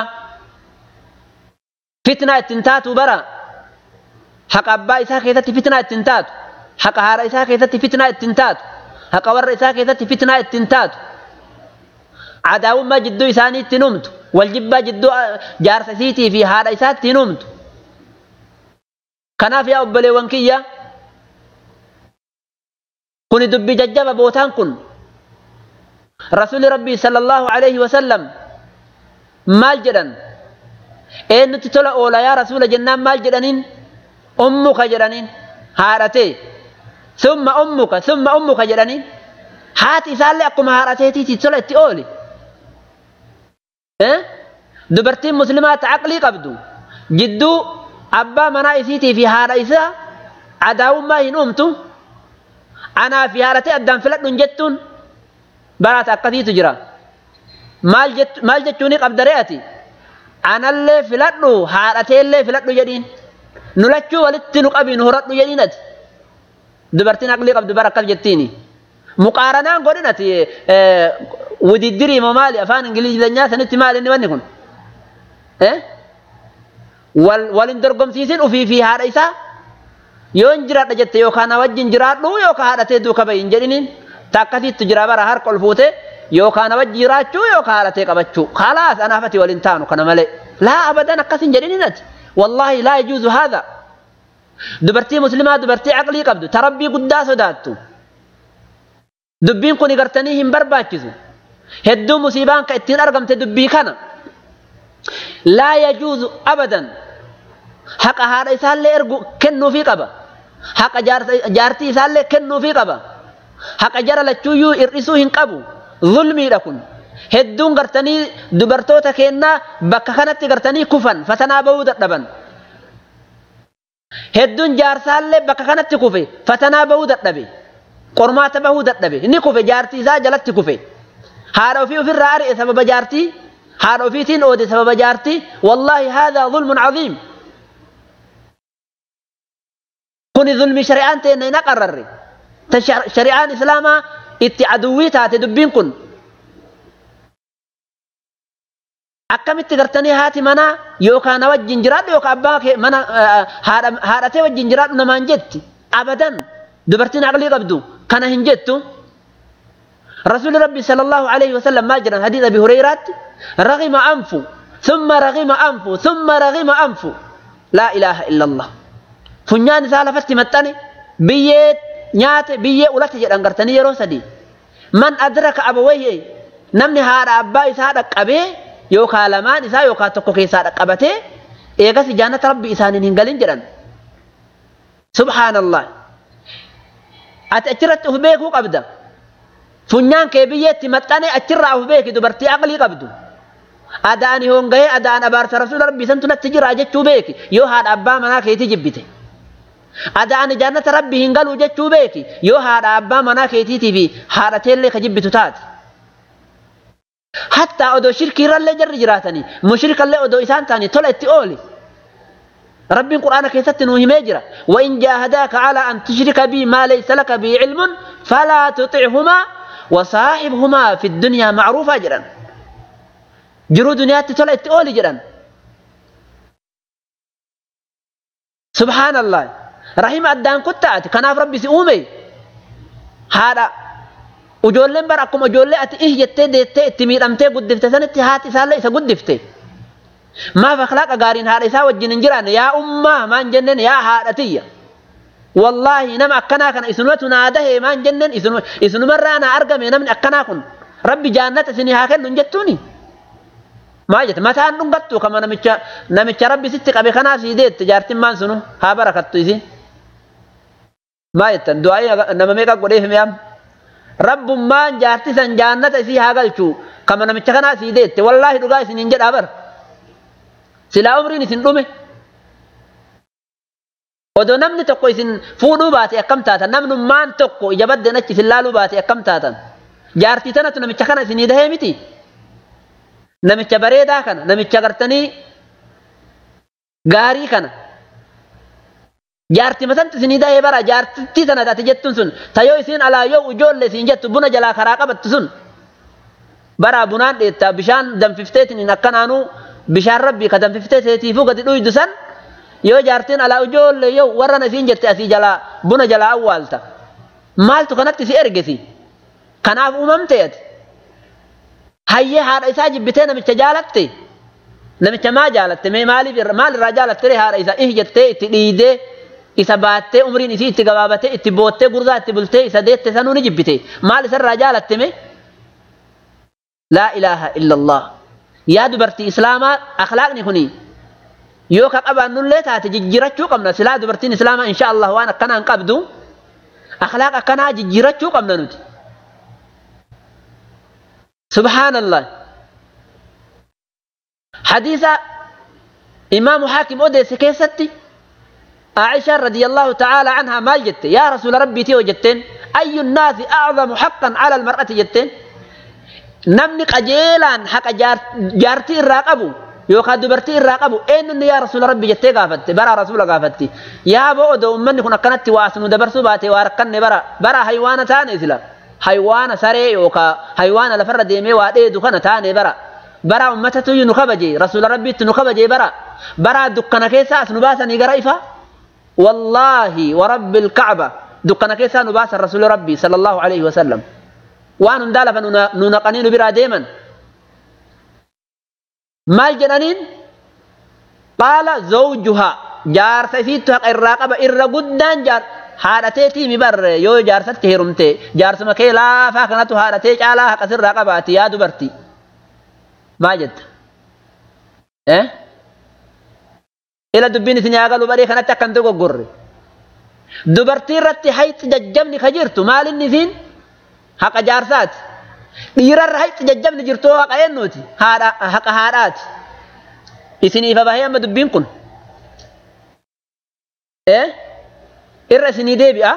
fitnaa ittiin taatu bara haqa abbaa isaa keessatti fitnaa ittiin taatu haqa haadha isaa keessatti fitnaa ittiin taatu haqa warra isaa keessatti fitnaa ittiin taatu cadaawummaa jidduu isaanii ittiin humtu waljibbaa jidduu jaarsa isiitii fi haadha isaa ittiin humtu kanaaf yaa obboleewwan kiyya kuni dubbi jajjaba bootaan kun rasuuli rabbii sallallahu alaihi wasallam maal jedhan eenyutti tola oola yaa rasuula jennaan maal jedhaniin ummuka jedhaniin haadhatee summa ummuka summa ummuka jedhaniin haati isaallee akkuma haadhateetiiti tola itti ooli dubartiin muslimaa ta aqlii qabdu jidduu abbaa manaa isiitii fi haadha isaa cadaawummaa hin uumtu anaa fi haadhatee addaan filadhuun jettuun baraata akkasiitu jira maal jechuuni qabdaree ati anallee filadhu haadhateellee filadhu jedhiin nu lachuu walitti nu qabii nu horadhu jedhiin ati dubartiin aqlii qabdu bara akkas jettiini muqaaranaan godhin ati wudiddirii moo maali afaan ingilizanyaa sanitti maali inni wanni kun walin dorgomsiisin ufii fi haadha isaa yoo hin jiraadha jette yookaan na wajjin jiraadhu yookaan haadhatee duuka bahin jedhiniin ta akkasiittu jira bara harka ol fuute yookaan na wajji jiraachuu yookaan haadhatee qabachuu khalaas anaafati waliin taanu kana malee laa abadan akkasin jedhiniin ati wallaahi laa yajuuzu haadha dubartii muslimaa dubartii aqlii qabdu ta rabbii guddaa sodaattu dubbiin kun gartanii hin barbaachisu hedduu musiibaan ka ittiin argamte dubbii kana laa yajuuzu abadan haqa haadha isaallee ergu kennuufii qaba haqa jaartii isaallee kennuufii qaba haqa jara lachuuyyuu hir'isuu hin qabu zulmiidha kun hedduun gartanii dubartoota kennaa bakka kanatti gartanii kufan fatanaa bahuu dadhaban hedduun jaarsaallee bakka kanatti kufe fatanaa bahuu dadhabe qormaata bahuu dadhabe ni kufe jaartii isaa jalatti kufe haadha ofii ofirraa ari'e sababa jaartii haadha ofiitiin oode sababa jaartii wallaahi haadaa zulmun caziim kuni zulmi shari'aan teenna hin aqarrarre ta shari'aan islaamaa itti aduwwii taate dubbiin kun akkamitti gartanii haati manaa yookaan na wajjin jiraadhu yookaan abbaa kee mana haadhatee wajjin jiraadhu namaan jetti abadan dubartiin aqlii qabdu kana hin jettu رسول ربي صلى الله عليه وسلم ما جرى حديث ابي هريره رغم انفه ثم رغم انفه ثم رغم انفه لا اله الا الله funyaan isaa lafatti maxxane biyyee nyaate biyyee ulatti jedhan gartanii yeroo sadii man adraka abawayhi namni haadha abbaa isaa dhaqqabee yookaan lamaan isaa yookaan tokko keessaa dhaqqabatee eegas jaannata rabbi isaaniin hin galin jedhan subhaanallah ati achirratti uf beekuu qabda funyaan kee biyyeetti maxxane achirraa uf beeki dubartii aqlii qabdu adaan hongahee adaan abaarsa rasuula rabbii santu natti jira jechuu beeki yoo haadha abbaa manaa keetii jibbite adaan jaannata rabbii hin galuu jechuu beeki yoo haadha abbaa manaa keetiitii fi haadha teellee ka jibbitu taate. Hattaa odoo shirkiirrallee jarri jiraatanii mushrikallee odoo isaan taanii tola itti ooli. Rabbiin quraana keessatti nuu himee jira. وإن جاهداك على أن تشرك بي ما ليس لك به علم falaa tuxichumaa wasaaxibhumaa fi dunyaa macruufaa jedhan jiruu duniyaatti tola itti ooli jedhan subhaanallah rahima addaan kuttaati kanaaf rabbi si uume haadha ijoolleen bara akkuma ijoollee ati ih jettee deettee itti miidhamtee guddifte sanitti haati isaallee isa guddifte maaf akhlaaqa gaariin haadha isaa wajjin hin jiraanne yaa ummaa maan jenneen yaa haadha tiyya wallaahi nama akkanaa kana isinumatu naa dahe maan jenneen isinumarraa naa argame namni akkanaa kun rabbi jaannata isinii haa kennu hin jettuuni maa jette mataan dhungattu kama namicha namicha rabbi sitti qabe kanaa sii deette jaartin maan sunu haa barakattu isin maa jettan du'aa'ii nama meeqa godheef mi'aam rabbummaan jaartisan jaannata isii haa galchu kama namicha kanaa sii deette wallaahi dhugaa isin hin jedhaa bara silaa umriin isin dhume odoo namni tokko isin fuudhuu baate akkam taatan namnummaan tokko ija baddeen achi isin laaluu baate akkam taatan jaartii tanatu namicha kana isinii dahee miti namicha bareedaa kana namicha gartanii gaarii kana jaartii matanti isinii dahee bara jaartittii tana taate jettuun sun tayoo isiin alaa yoo ijoolle isiin jettu buna jalaa karaa qabattu sun bara bunaan dheettaa bishaan danfifteetiin akkanaanuu bishaan rabbii ka danfiftee seetiifuu gadi dhuydu san yoo jaartiin alaa ijoolle yoo warran isiin jette asii jalaa buna jalaa awwaalta maaltu kanatti si ergesi kanaaf uumamte ati hayyee haadha isaa jibbitee namicha jaalatte namicha maa jaalatte mee maaliif maal irraa jaalatte haadha isaa ih jettee itti dhiidee isa baattee umriin isii itti gabaabatee itti boottee gurraa itti bultee isa deette sanuu ni jibbite maal isarraa jaalatte mee laa ilaaha illallah yaa dubartii islaamaa akhlaaqni kuni yoo ka qabaannullee taate jijjiirachuu qabna silaa dubartiin islaamaa insha Allah waan akkanaa hin qabdu akhlaaq akkanaa jijjiirachuu qabna nuti subhaanallah hadiisa imaamu haakim odeesse keessatti عائشة رضي الله تعالى عنها ما جت يا رسول ربي تيو جتين أي الناس أعظم حقا على المرأة جتين namni qajeelaan haqa jaartii irraa qabu yookaan dubartii irraa qabu eenyuun yaa rasuula rabbi jettee gaafatte bara rasuula gaafatti yaa boo odoo ummanni kun akkanatti waa nu dabarsuu baate waa rakkanne bara bara haywaana taane sila haywaana saree yookaan haywaana lafarra deemee waa dheedu kana taane bara bara ummatatu nu kabaje rasuula rabbiitti nu kabaje bara bara dukkana keessaa as nu baasanii gara ifa wallaahi warabbi ilkacba dukkana keessaa nu baasan rasuula rabbii sallallahu alaihi wasallam waan hundaa lafa nu naqanii nu biraa deeman maal jedhaniin qaala zawjuha jaarsa isiittu haqa irraa qaba irra guddaan jaar haadhateetii mi barre yoo jaarsatti heerumte jaarsuma kee laafaa kanatu haadhatee caalaa haqa sirraa qabaati yaa dubartii maa jetta eh ila dubbiin isin yaa galu baree kanatti akkan dogoggorre dubartii irratti hayxi jajjabni ka jirtu maalinni isiin haqa jaarsaati dhiirarra hayxi jajjabni jirtu haqa eennuuti haadha haqa haadhaati isiniifa bahee amma dubbiin kun ee irra isinii deebi'a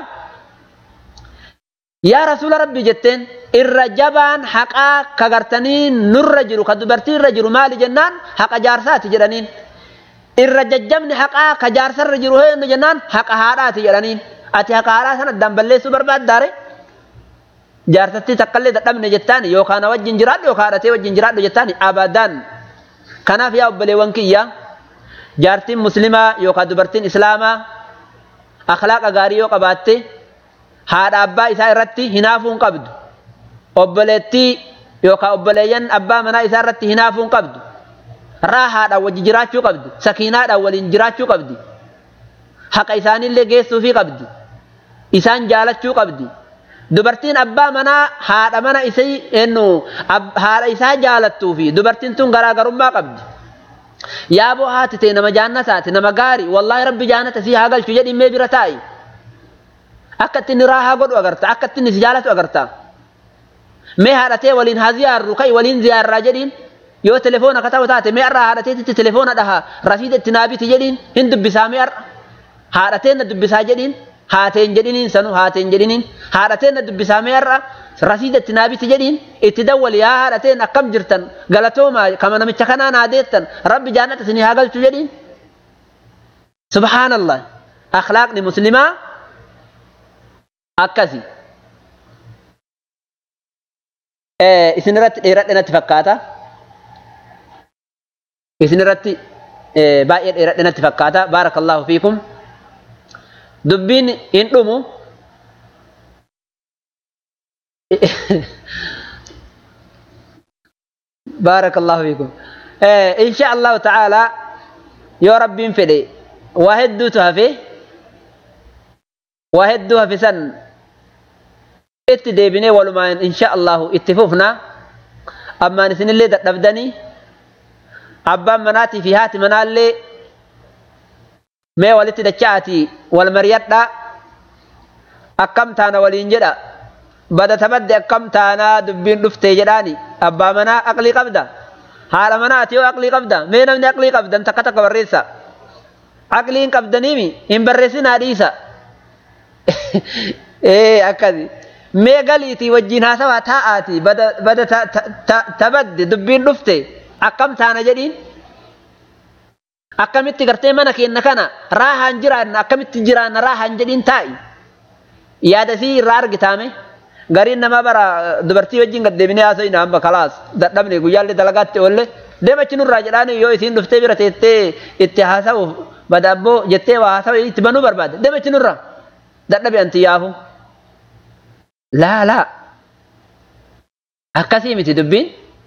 yaa rasuula rabbii jetteen irra jabaan haqaa ka gartanii nurra jiru ka dubartii irra jiru maali jennaan haqa jaarsaati jedhaniin irra jajjabni haqaa ka jaarsarra jiru heennu jennaan haqa haadhaati jedhaniin ati haqa haadhaa sana addaan balleessuu barbaaddaare jaarsattii takkaallee dadhabne jettaan yookaan wajjin jiraadhu yookaan haadhatee wajjin jiraadhu jettaan abadaan kanaaf yaa obboleewwan kiyya jaartiin muslimaa yookaan dubartiin islaamaa akhlaaqa gaarii yoo qabaatte haadha abbaa isaa irratti hinaafuu hin qabdu obboleettii yookaan obboleeyyan abbaa manaa isaa irratti hinaafuu hin qabdu raahaadhaan wajji jiraachuu qabdi sakiinaadhaan waliin jiraachuu qabdi haqa isaaniillee geessuufii qabdi isaan jaalachuu qabdi dubartiin abbaa manaa haadha mana isii ennu haadha isaa jaalattuu fi dubartiin tun garaagarummaa qabdi yaaboo haati ta'e nama jaannataati nama gaarii wallaahi rabbi jaannata sii haa galchu jedhi mee bira taa'i akka itti inni raahaa godhu agarta akka itti inni si jaalatu agarta mee haadhatee waliin haa ziyaarru ka'i waliin ziyaarraa jedhiin yoo telefoona ka ta'u taate mee har'aa haadhateetitti telefoona dhaha rasiida itti naabiti jedhiin hin dubbisaa mee har'a haadhateen na dubbisaa jedhiin haateen jedhiniin sanu haateen jedhiniin haadhateen na dubbisaa mee har'a rasiida itti naabiti jedhiin itti dawwali yaa haadhateen akkam jirtan galatoomaa kama namicha kanaa naa deettan rabbi jaannata isinii haa galchu jedhiin subhaanallah akhlaaqni muslimaa akkasi isin irratti dheeradhe natti fakkaata isin irratti baay'ee dheeradhe natti fakkaata baarakallahu fiikum dubbiin hin dhumu baarakallahu fiikum insha allahu ta'ala yoo rabbiin fedhe waa hedduutu hafe waa hedduu hafe san itti deebinee walumaan insha allahu itti fufna ammaan isinillee dadhabdanii abbaan manaatii fi haati manaallee mee walitti dacha'atii wal mariyadha akkam taana waliin jedha bada tabadde akkam taanaa dubbiin dhuftee jedhaani abbaa manaa aqlii qabda haadha manaati yoo aqlii qabda mee namni aqlii qabdan takka takka barreessa aqlii hin qabdaniimi hin barreessinaa dhiisa ee akkasi mee galiitii wajjin haasawaa taa'aati bada tabadde dubbiin dhufte akkam taana jedhiin akkamitti gartee mana keenna kana raahaan jiraanna akkamitti jiraanna raahaan jedhiin taa'i yaada sii irraa argitaame gariin nama bara dubartii wajjin gad deebinee haasa'ina hamba kalaas dadhabne guyyaallee dalagaatti oolle deemachi nurraa jedhaan yoo isiin dhuftee bira teettee itti haasa'uuf badaabboo jettee waa haasa'u itti banuu barbaade deemachi nurraa dadhabe anti yaafu laa laa akkasii miti dubbiin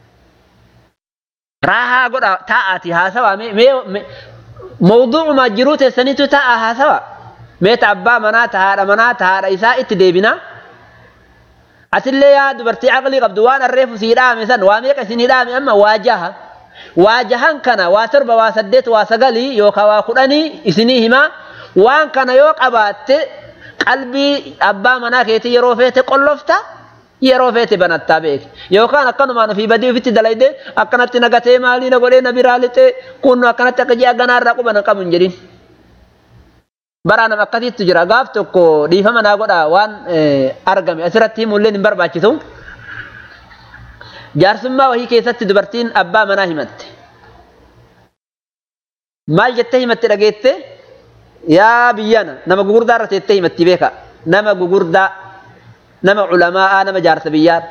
raahaa godha taa'aati haasawaa mee mawduucuma jiruu teessaniitu taa'a haasawa mee ta abbaa manaa ta haadha manaa ta haadha isaa itti deebinaa asillee yaa dubartii aqlii qabdu waan arreefu sii dhaame san waa meeqa isinii dhaame amma waa jaha waa jahan kana waa torba waa saddeet waa sagalii yookaan waa kudhanii isinii himaa waan kana yoo qabaatte qalbii abbaa manaa keetii yeroo feete qollofta yeroo feete banattaa beeki yookaan akkanumaan ofii badii ofitti dalayde akkanatti nagatee maalii na godhee na biraa lixee kunnu akkanatti akka ji'a ganaarraa quba na qabu hin jedhin. Baraa nama akkasiitu jira gaaf tokko dhiifama naa godha waan argame asirratti himullee hin barbaachisu. Jaarsummaa wahii keessatti dubartiin abbaa manaa himatte. Maal jettee himatte dhageette? Yaa biyyana nama gugurdaa irra teettee himatti beeka. Nama gugurdaa nama culamaa nama jaarsa biyyaa.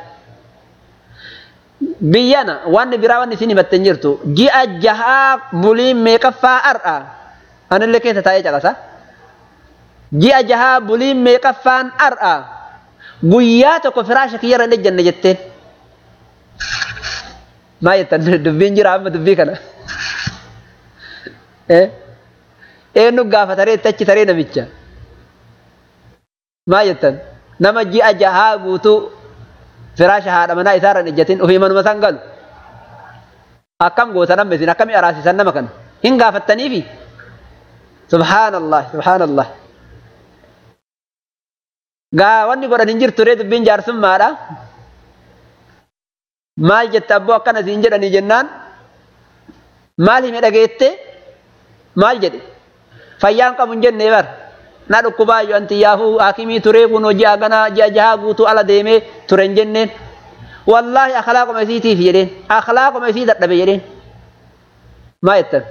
Biyyana wanni biraa wanni isin himatte hin jirtu. Ji'a jahaa buliin meeqaffaa har'a. Anillee keessa taa'ee caqasa. Ji'a jahaa buliin meeqaffaan har'a. Guyyaa tokko firaasha kiyyarra hin ejjanne jetteen. Maa jettan dubbiin jira amma dubbii kana. Eenyu gaafa taree achi taree namicha. Maa jettan nama ji'a jahaa guutuu firaasha haadha manaa isaarra hin ejjatin ofii manuma san galu. Akkam goota nama isin akkamii araasisan nama kana hin gaafattaniifi. Subhaanallah subhaanallah. Gaa wanni godhan hin jirtu ree dubbiin jaarsummaadha. Maal jette abboo akkana siin jedhanii jennaan maal hime dhageette maal jedhe fayyaan qabu hin jenne bar na dhukkubaayyoo anti yaafuu haakimii turee kun hojii haganaa ji'a jahaa guutuu ala deemee ture hin jenneen wallaahi akhlaaquma isiitiif jedheen akhlaaquma isii dadhabe jedheen maa jettan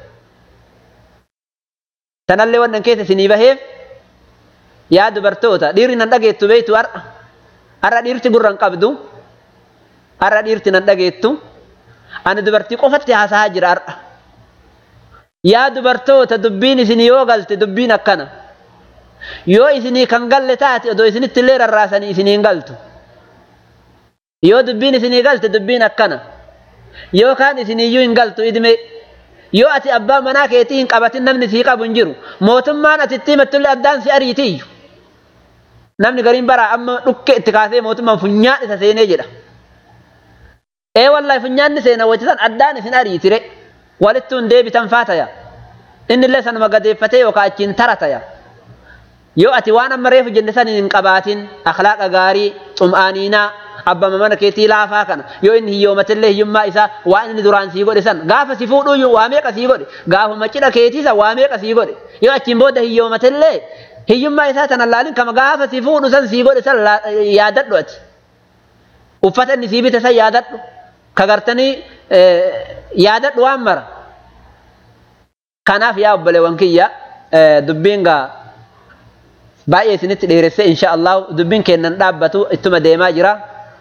tanallee wannan keessa isinii baheef yaa dubartoota dhiirri nan dhageettu beeytu har'a har'a dhiirti gurra hin qabdu har'a dhiirti nan dhageettu ani dubartii qofatti haasahaa jira har'a yaa dubartoota dubbiin isinii yoo galte dubbiin akkana yoo isinii kan galle taate odoo isinitti illee rarraasanii isinii hin galtu yoo dubbiin isinii galte dubbiin akkana yookaan isiniiyyuu hin galtu idime yoo ati abbaa manaa keetii hin qabatin namni sii qabu hin jiru mootummaan ati itti himattullee addaan si ariitiyyu namni gariin baraa amma dhukke itti kaasee mootummaan funyaan isa seenee jedha ee wallahi funyaanni seena wajjisan addaan isin ariitire walittuun deebitan faataya innillee sanuma gadeeffatee yookaan achiin tarataya yoo ati waan amma reefu jenne san hin qabaatin akhlaaqa gaarii xum'aaniinaa abbama mana keetii laafaa kana yoo inni hiyyoomatillee hiyyummaa isaa waan inni duraan sii godhe san gaafa si fuudhuu waa meeqa sii godhe gaafuma cidha keetii san waa meeqa sii godhe yoo achiin booda hiyyoomatillee hiyyummaa isaa tan laalin kama gaafa si fuudhu san sii godhe san yaadadhu ati uffata inni sii bite san yaadadhu ka gartanii yaadadhu waan mara kanaaf yaa obboleewwan kiyya dubbiin gaa baay'ee isinitti dheeresse insha Allah dubbiin kennan dhaabbatu ittuma deemaa jira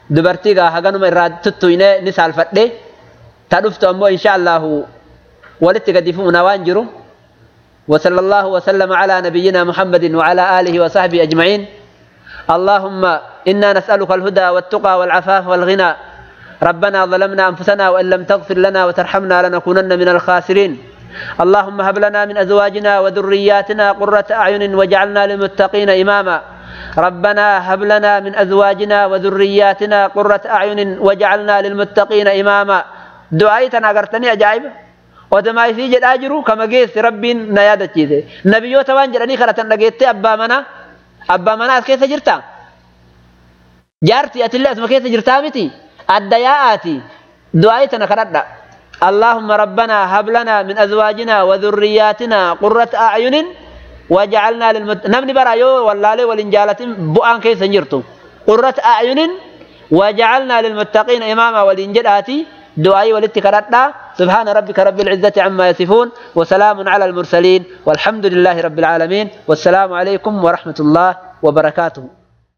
dubartii gaa haganuma irraa tuttuine ni saalfadhe ta dhuftu ammoo insha allahu walitti gadi fu'una waan jiru وصلى الله وسلم على نبينا محمد وعلى آله وصحبه أجمعين اللهم إنا نسألك الهدى والتقى والعفاف والغنى ربنا ظلمنا أنفسنا وإن لم تغفر لنا وترحمنا لنكونن من الخاسرين اللهم هب لنا من أزواجنا وذرياتنا قرة أعين واجعلنا للمتقين إماما ربنا هب لنا من أزواجنا وذرياتنا قرة أعين واجعلنا للمتقين إماما دعايتنا قرتني أجايب ودما في جد أجرو كما جيس ربين نيادة جيزي نبيو توان جراني خلطان لقيت أبا منا أبا منا كيف جرتا جارتي أتلي أسمى كيف جرتا متي الدياءاتي دعايتنا خلطنا اللهم ربنا هب لنا من أزواجنا وذرياتنا قرة أعين وجعلنا للمت... نمني برا يو والله والإنجالة بؤان كيس جرتو قرة أعين وجعلنا للمتقين إماما والإنجلاتي دعائي والاتكاراتنا سبحان ربك رب العزة عما يصفون وسلام على المرسلين والحمد لله رب العالمين والسلام عليكم ورحمة الله وبركاته